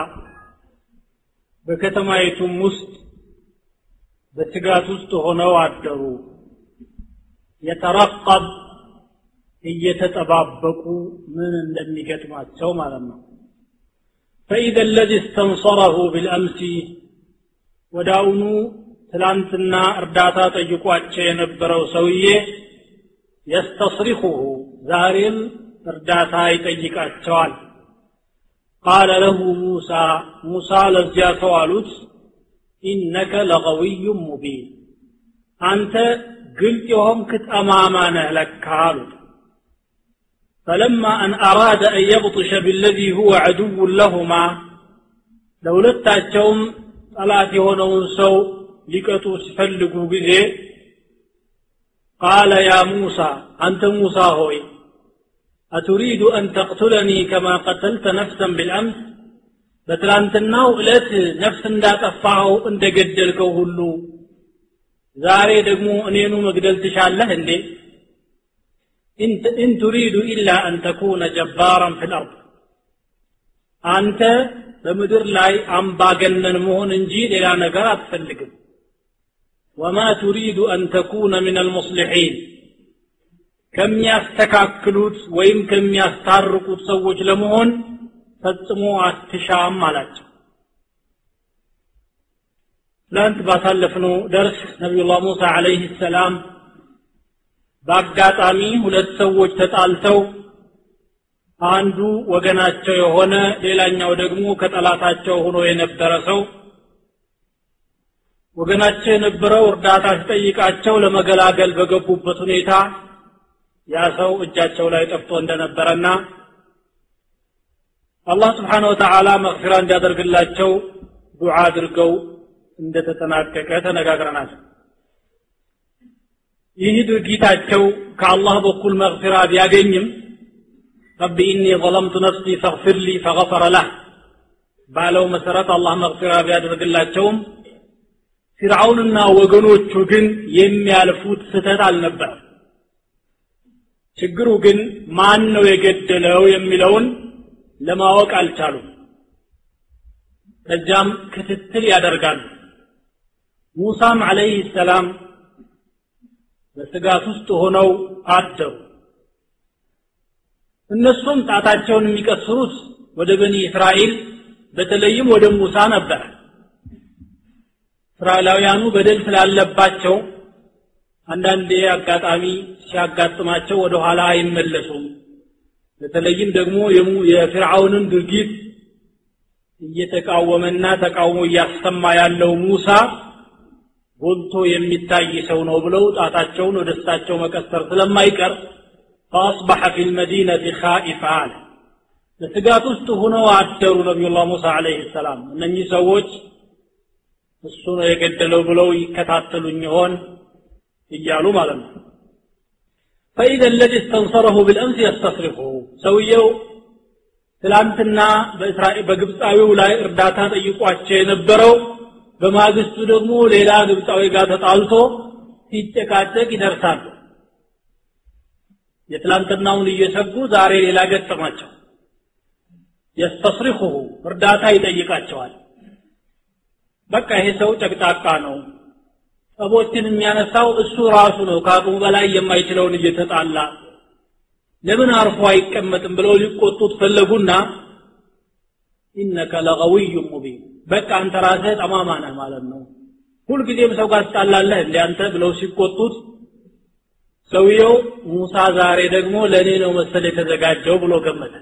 በከተማይቱም ውስጥ በስጋት ውስጥ ሆነው አደሩ የተረቀብ እየተጠባበቁ ምን እንደሚገጥማቸው ማለት ነው ፈኢዘ ለዚ እስተንሰረሁ ቢልአምሲ ወዳውኑ ትላንትና እርዳታ ጠይቋቸው የነበረው ሰውዬ የስተስሪኹሁ ዛሬም እርዳታ ይጠይቃቸዋል ቃለ ለሁ ሙሳ ሙሳ ለዚያ ሰው አሉት ኢነከ ለቀዊዩ ሙቢን አንተ ግልጽ የሆንክ ጠማማ ነህ ለካ አሉት فلما أن أراد أن يبطش بالذي هو عدو لهما لولتاتهم ጠላት የሆነውን ሰው ሊቀጡ ሲፈልጉ ጊዜ ቃለ ያ ሙሳ አንተ ሙሳ ሆይ አቱሪዱ አን ተቅቱለኒ ከማ ቀተልተ ነፍሰን ቢልአምስ በትላንትናው ዕለት ነፍስ እንዳጠፋኸው እንደገደልከው ሁሉ ዛሬ ደግሞ እኔኑ መግደል ትሻለህ እንዴ ኢን ቱሪዱ ኢላ አን ተኩነ ጀባራን ፊ ልአርድ አንተ በምድር ላይ አምባገነን መሆን እንጂ ሌላ ነገር አትፈልግም ወማ ቱሪዱ አን ተኩነ ምን አልሙስሊሒን ከሚያስተካክሉት ወይም ከሚያስታርቁት ሰዎች ለመሆን ፈጽሞ አትሻም አላቸው ትላንት ባሳለፍነው ደርስ ነቢዩላህ ሙሳ አለይህ ሰላም በአጋጣሚ ሁለት ሰዎች ተጣልተው አንዱ ወገናቸው የሆነ ሌላኛው ደግሞ ከጠላታቸው ሆኖ የነበረ ሰው ወገናቸው የነበረው እርዳታ ሲጠይቃቸው ለመገላገል በገቡበት ሁኔታ ያ ሰው እጃቸው ላይ ጠፍቶ እንደነበረና አላህ ስብሓን ወተዓላ መግፊራ እንዲያደርግላቸው ዱዓ አድርገው እንደተጠናቀቀ ተነጋግረናል ይህ ድርጊታቸው ከአላህ በኩል መግፊራ ቢያገኝም ረቢ ኢኒ ظለምቱ ነፍሲ ፈግፊር ሊ ፈገፈረ ለህ ባለው መሰረት አላህ መግፊራ ቢያደርግላቸውም ፊርዓውንና ወገኖቹ ግን የሚያልፉት ስተት አልነበረም ችግሩ ግን ማን ነው የገደለው የሚለውን ለማወቅ አልቻሉም ከዚያም ክትትል ያደርጋሉ ሙሳም አለይህ ሰላም በስጋት ውስጥ ሆነው አደሩ እነሱም ጣታቸውን የሚቀስሩት ወደ በኒ እስራኤል በተለይም ወደ ሙሳ ነበር እስራኤላውያኑ በደል ስላለባቸው አንዳንዴ አጋጣሚ ሲያጋጥማቸው ወደ ኋላ አይመለሱም በተለይም ደግሞ የፊርዓውንን ድርጊት እየተቃወመና ተቃውሞ እያሰማ ያለው ሙሳ ጎልቶ የሚታይ ሰው ነው ብለው ጣታቸውን ወደ እሳቸው መቀሰር ስለማይቀር فأصبح في المدينة خائفا አለ በስጋት ውስጥ ሆነው አደሩ ነቢዩላህ ሙሳ አለይህ ሰላም እነኚህ ሰዎች እሱ ነው የገደለው ብለው ይከታተሉኝ ይሆን እያሉ ማለት ነው فإذا الذي استنصره بالأمس يستصرخه ሰውየው ትላንትና በእስራኤል በግብፃዊው ላይ እርዳታ ጠይቋቸው የነበረው በማግስቱ ደግሞ ሌላ ግብፃዊ ጋር ተጣልቶ ሲጨቃጨቅ ይደርሳሉ የትላንትናውን እየሰጉ ዛሬ ሌላ ገጠማቸው የስተስሪኹሁ እርዳታ ይጠይቃቸዋል በቃ ይሄ ሰው ጨቅጫቃ ነው ጠቦችን የሚያነሳው እሱ ራሱ ነው ከአቅሙ በላይ የማይችለውን እየተጣላ ለምን አርፎ አይቀመጥም ብለው ሊቆጡት ፈለጉና ኢነከ ለቀዊዩ ሙቢን በቃ አንተ ራስህ ጠማማ ነህ ማለት ነው ሁልጊዜም ሰው ጋር ትጣላለህ እንደ አንተ ብለው ሲቆጡት ሰውየው ሙሳ ዛሬ ደግሞ ለእኔ ነው መሰል የተዘጋጀው ብሎ ገመተ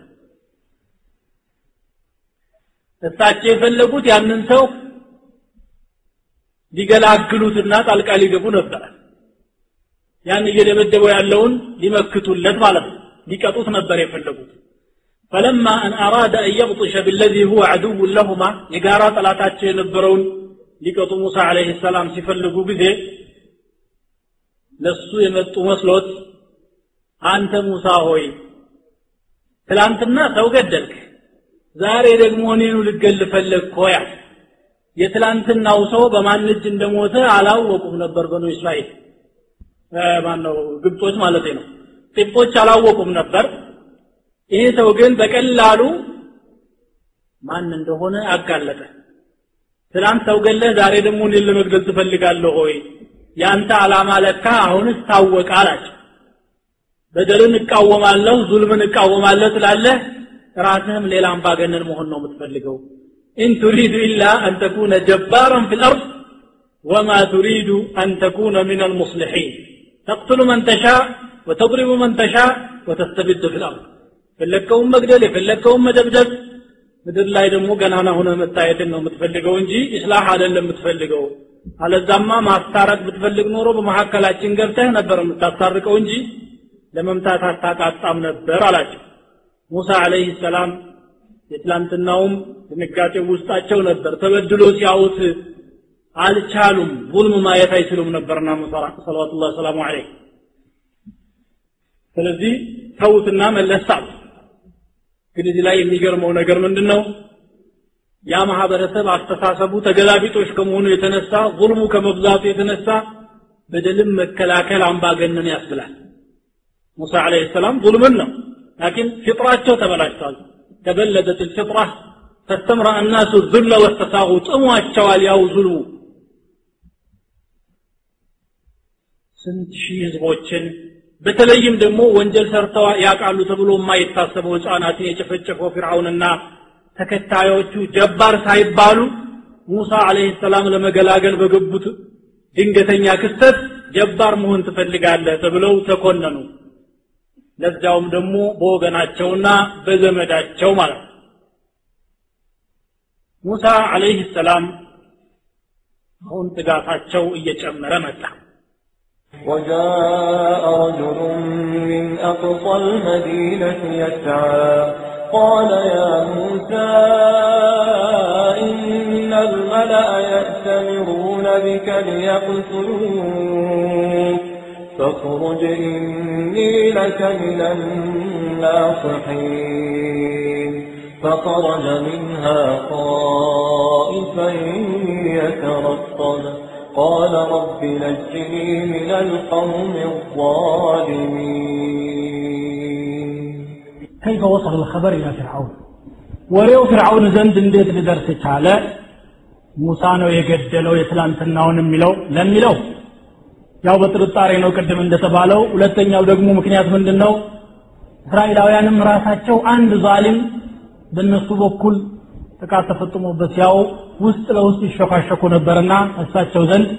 እሳቸው የፈለጉት ያንን ሰው ሊገላግሉትና ጣልቃ ሊገቡ ነበረ ያን እየደበደበው ያለውን ሊመክቱለት ማለት ነው ሊቀጡት ነበር የፈለጉት فلما أن أراد أن يبطش بالذي هو عدو لهما يقارا طلاتاتቸው የነበረውን ሊቀጡ ሙሳ عليه السلام ሲፈልጉ ጊዜ ለሱ የመጡ መስሎት አንተ ሙሳ ሆይ ትላንትና ሰው ገደልክ ዛሬ ደግሞ እኔኑ ልገል ፈለግክ ሆያ የትላንትናው ሰው በማን እጅ እንደሞተ አላወቁም ነበር በኑ እስራኤል ማነው ግብጾች ማለት ነው ጢጶች አላወቁም ነበር ይሄ ሰው ግን በቀላሉ ማን እንደሆነ አጋለጠ ትናንት ሰው ገለህ ዛሬ ደግሞ እኔን ለመግደል ትፈልጋለህ ሆይ ያንተ ዓላማ ለካ አሁንስ ታወቀ አላቸው በደልን እቃወማለሁ ዙልምን እቃወማለሁ ትላለህ ራስህም ሌላ አምባገነን መሆን ነው የምትፈልገው ኢን ቱሪዱ ኢላ አን ተኩነ ጀባራን ፊ ልአርድ ወማ ቱሪዱ አን ተኩነ ምን አልሙስሊሒን ተቅትሉ መን ተሻ ወተضሪቡ መን ተሻ ወተስተብድ ፊ ልአርድ የፈለግከውን መግደል የፈለግከውን መደብደብ ምድር ላይ ደግሞ ገናና ሆነ መታየትን ነው የምትፈልገው እንጂ ኢስላህ አይደለም የምትፈልገው አለዛማ ማስታረቅ ብትፈልግ ኖሮ በመካከላችን ገብተህ ነበር የምታስታርቀው እንጂ ለመምታት አታቃጣም ነበር አላቸው ሙሳ አለይህ ሰላም የትላንትናውም ድንጋጤ ውስጣቸው ነበር ተበድሎ ሲያዩት አልቻሉም ظልም ማየት አይችሉም ነበርና ሙሳ ሰለዋቱላህ ሰላሙ ዐለይህ ስለዚህ ተውትና መለሳል ግን እዚህ ላይ የሚገርመው ነገር ምንድን ነው ያ ማህበረሰብ አስተሳሰቡ ተገላቢጦች ከመሆኑ የተነሳ ظልሙ ከመብዛቱ የተነሳ በደልም መከላከል አምባገነን ያስብላል ሙሳ አለይሂ ሰላም ظልምን ነው ላኪን ፍጥራቸው ተበላሽቷል ተበለደት الفطرة فاستمرأ الناس الذل والتساغط ጥሟቸዋል ያው ዙልሙ ስንት ሺህ ህዝቦችን በተለይም ደግሞ ወንጀል ሰርተው ያውቃሉ ተብሎ የማይታሰበው ህፃናትን የጨፈጨፈው ፊርዓውንና ተከታዮቹ ጀባር ሳይባሉ ሙሳ አለይሂ ሰላም ለመገላገል በገቡት ድንገተኛ ክስተት ጀባር መሆን ትፈልጋለህ ተብለው ተኮነኑ ለዛውም ደግሞ በወገናቸውና በዘመዳቸው ማለት ነው ሙሳ አለይሂ ሰላም አሁን ጥጋታቸው እየጨመረ መጣ وجاء رجل من أقصى المدينة يسعى قال يا موسى إن الملأ يأتمرون بك ليقتلوك فاخرج إني لك من الناصحين فخرج منها خائفا يترقب قال رب نجني من القوم الظالمين كيف وصل الخبر إلى فرعون ወሬው ፍርዓውን ዘንድ እንዴት ሊደርስ ቻለ ሙሳ ነው የገደለው የትላንትናውን የሚለው ለሚለው ያው በጥርጣሬ ነው ቅድም እንደተባለው ሁለተኛው ደግሞ ምክንያት ምንድን ነው እስራኤላውያንም ራሳቸው አንድ ዛሊም በእነሱ በኩል ጥቃት ተፈጽሞበት ያው ውስጥ ለውስጥ ይሸፋሸኩ ነበርና እሳቸው ዘንድ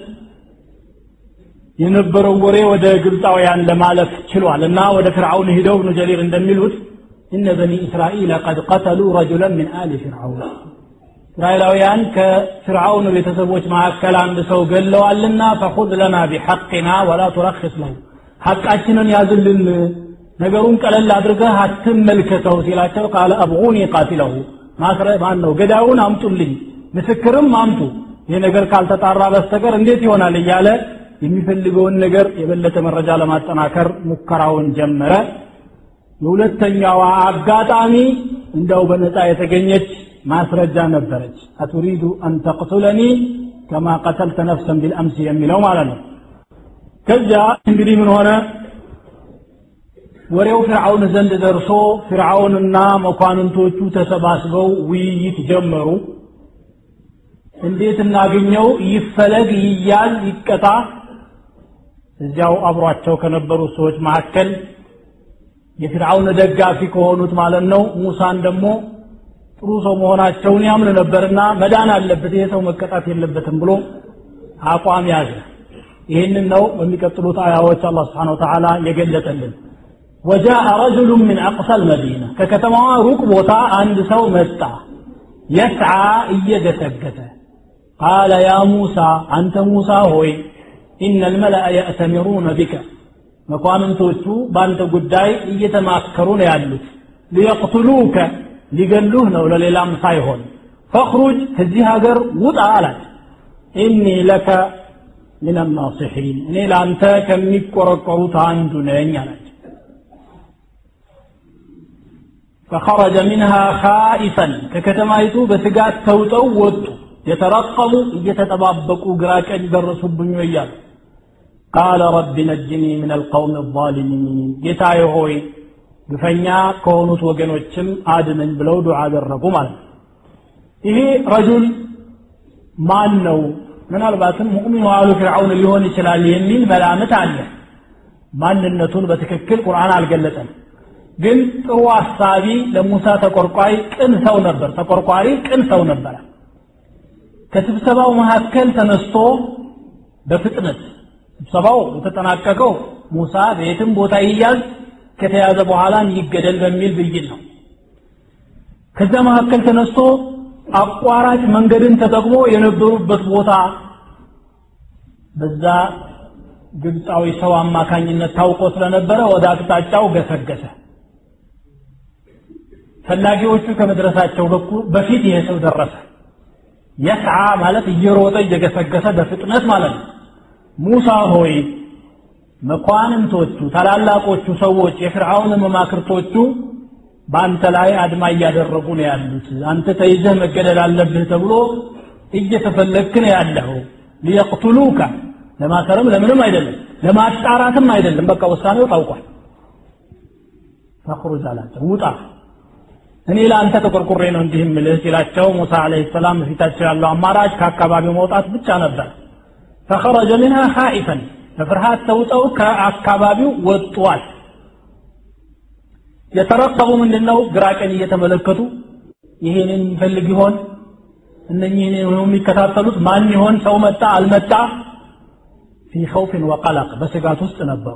የነበረው ወሬ ወደ ግብፃውያን ለማለፍ ችሏል እና ወደ ፍርዓውን ሂደው እብኑ ጀሪር እንደሚሉት እነ በኒ እስራኤል ቀድ ቀተሉ ረጁለን ምን አሊ ፍርዓውን እስራኤላውያን ከፍርዓውን ቤተሰቦች መካከል አንድ ሰው ገለዋልና ፈኹዝ ለና ቢሐቅና ወላ ቱረክስ ለው ሐቃችንን ያዝልን ነገሩን ቀለል አድርገህ አትመልከተው ሲላቸው ቃለ አብጉኒ ቃቲለሁ ማስረ ማን ነው ገዳዩን አምጡልኝ ምስክርም አምጡ ይህ ነገር ካልተጣራ በስተቀር እንዴት ይሆናል እያለ የሚፈልገውን ነገር የበለጠ መረጃ ለማጠናከር ሙከራውን ጀመረ የሁለተኛዋ አጋጣሚ እንደው በነፃ የተገኘች ማስረጃ ነበረች አቱሪዱ አን ተቅቱለኒ ከማ ቀተልተ ነፍሰን ቢልአምስ የሚለው ማለት ነው ከዚያ እንግዲህ ምን ሆነ ወሬው ፍርዓውን ዘንድ ደርሶ ፍርዓውንና መኳንንቶቹ ተሰባስበው ውይይት ጀመሩ እንዴት እናገኘው ይፈለግ ይያዝ ይቀጣ እዚያው አብሯቸው ከነበሩ ሰዎች መካከል የፍርዓውን ደጋፊ ከሆኑት ማለት ነው ሙሳን ደግሞ ጥሩ ሰው መሆናቸውን ያምን ነበርና መዳን አለበት ይሄ ሰው መቀጣት የለበትም ብሎ አቋም ያዘ ይህንን ነው በሚቀጥሉት አያዎች አላህ ስብሓን ወተዓላ የገለጠልን وجاء رجل من أقصى المدينة ككتما روك بوتا عند سو متا يسعى إيجتكت قال يا موسى أنت موسى هوي إن الملأ يأتمرون بك መኳንንቶቹ በአንተ ጉዳይ እየተማከሩ ነው ያሉት ሊየቅትሉከ ሊገሉህ ነው ለሌላም ሳይሆን ፈኽሩጅ ከዚህ ሀገር ውጣ አላት ኢኒ ለከ ምን ናሲሒን እኔ ለአንተ ከሚቆረቆሩት አንዱ ነኝ አላቸው فخرج منها خائفا ككتمايتو بسقات توتو وطو يترقب يتتبابقوا قراكا درسوا بنيويا قال رب نجني من القوم الظالمين ጌታዬ ሆይ ግፈኛ ከሆኑት ወገኖችም አድነኝ ብለው ዱዓ አደረጉ ማለት ነው ይሄ ረጁል ማን ነው ምናልባትም ሙእሚኑ አሉ ፍርዓውን ሊሆን ይችላል የሚል መላምት አለ ማንነቱን በትክክል ቁርአን አልገለጸም ግን ጥሩ አሳቢ ለሙሳ ተቆርቋሪ ቅን ሰው ነበር ተቆርቋሪ ቅን ሰው ነበረ ከስብሰባው መካከል ተነስቶ በፍጥነት ስብሰባው የተጠናቀቀው ሙሳ በየትም ቦታ ይያዝ ከተያዘ በኋላ ይገደል በሚል ብይን ነው ከዛ መካከል ተነስቶ አቋራጭ መንገድን ተጠቅሞ የነበሩበት ቦታ በዛ ግብፃዊ ሰው አማካኝነት ታውቆ ስለነበረ ወደ አቅጣጫው ገሰገሰ ፈላጊዎቹ ከመድረሳቸው በኩል በፊት ይሄ ሰው ደረሰ የስዓ ማለት እየሮጠ እየገሰገሰ በፍጥነት ማለት ነው ሙሳ ሆይ መኳንንቶቹ ታላላቆቹ ሰዎች የፍርዓውን መማክርቶቹ በአንተ ላይ አድማ እያደረጉ ነው ያሉት አንተ ተይዘህ መገደል አለብህ ተብሎ እየተፈለግክ ነው ያለው ሊየቅቱሉካ ለማሰርም ለምንም አይደለም ለማጣራትም አይደለም በቃ ውሳኔው ታውቋል ፈኽሩጅ አላቸው ውጣ እኔ ለአንተ ተቆርቁሬ ነው እንዲህ ምልህ ሲላቸው ሙሳ አለይሂ ሰላም በፊታቸው ያለው አማራጭ ከአካባቢው መውጣት ብቻ ነበር ፈኸረጀ ሚንሃ ኻኢፈን በፍርሃት ተውጠው ከአካባቢው ወጥቷል የተረከቡ ምንድነው ግራ ቀኝ እየተመለከቱ ይሄንን የሚፈልግ ይሆን እነኚህን የሚከታተሉት ማን ይሆን ሰው መጣ አልመጣ ፊ ኸውፍን ወቀለቅ በስጋት ውስጥ ነበሩ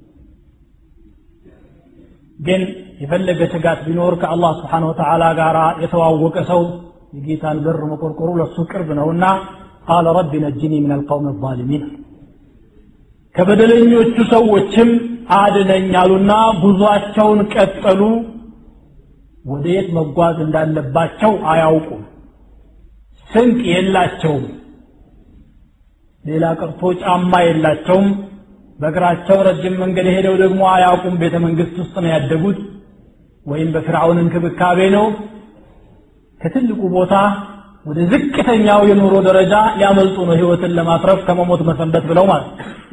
ግን የፈለገ ስጋት ቢኖር ከአላህ ስብሓን ወተዓላ ጋር የተዋወቀ ሰው የጌታን በር መቆርቆሩ ለሱ ቅርብ ነውና ቃለ ረቢ ነጅኒ ምን አልቀውም አዛሊሚን ከበደለኞቹ ሰዎችም አድነኝ አሉና ጉዟቸውን ቀጠሉ ወደ የት መጓዝ እንዳለባቸው አያውቁም ስንቅ የላቸውም ሌላ ቀርቶ ጫማ የላቸውም በእግራቸው ረጅም መንገድ ሄደው ደግሞ አያውቁም ቤተ መንግስት ውስጥ ነው ያደጉት ወይም በፍርዓውን እንክብካቤ ነው ከትልቁ ቦታ ወደ ዝቅተኛው የኑሮ ደረጃ ሊያመልጡ ነው ህይወትን ለማትረፍ ከመሞት መሰንበት ብለው ማለት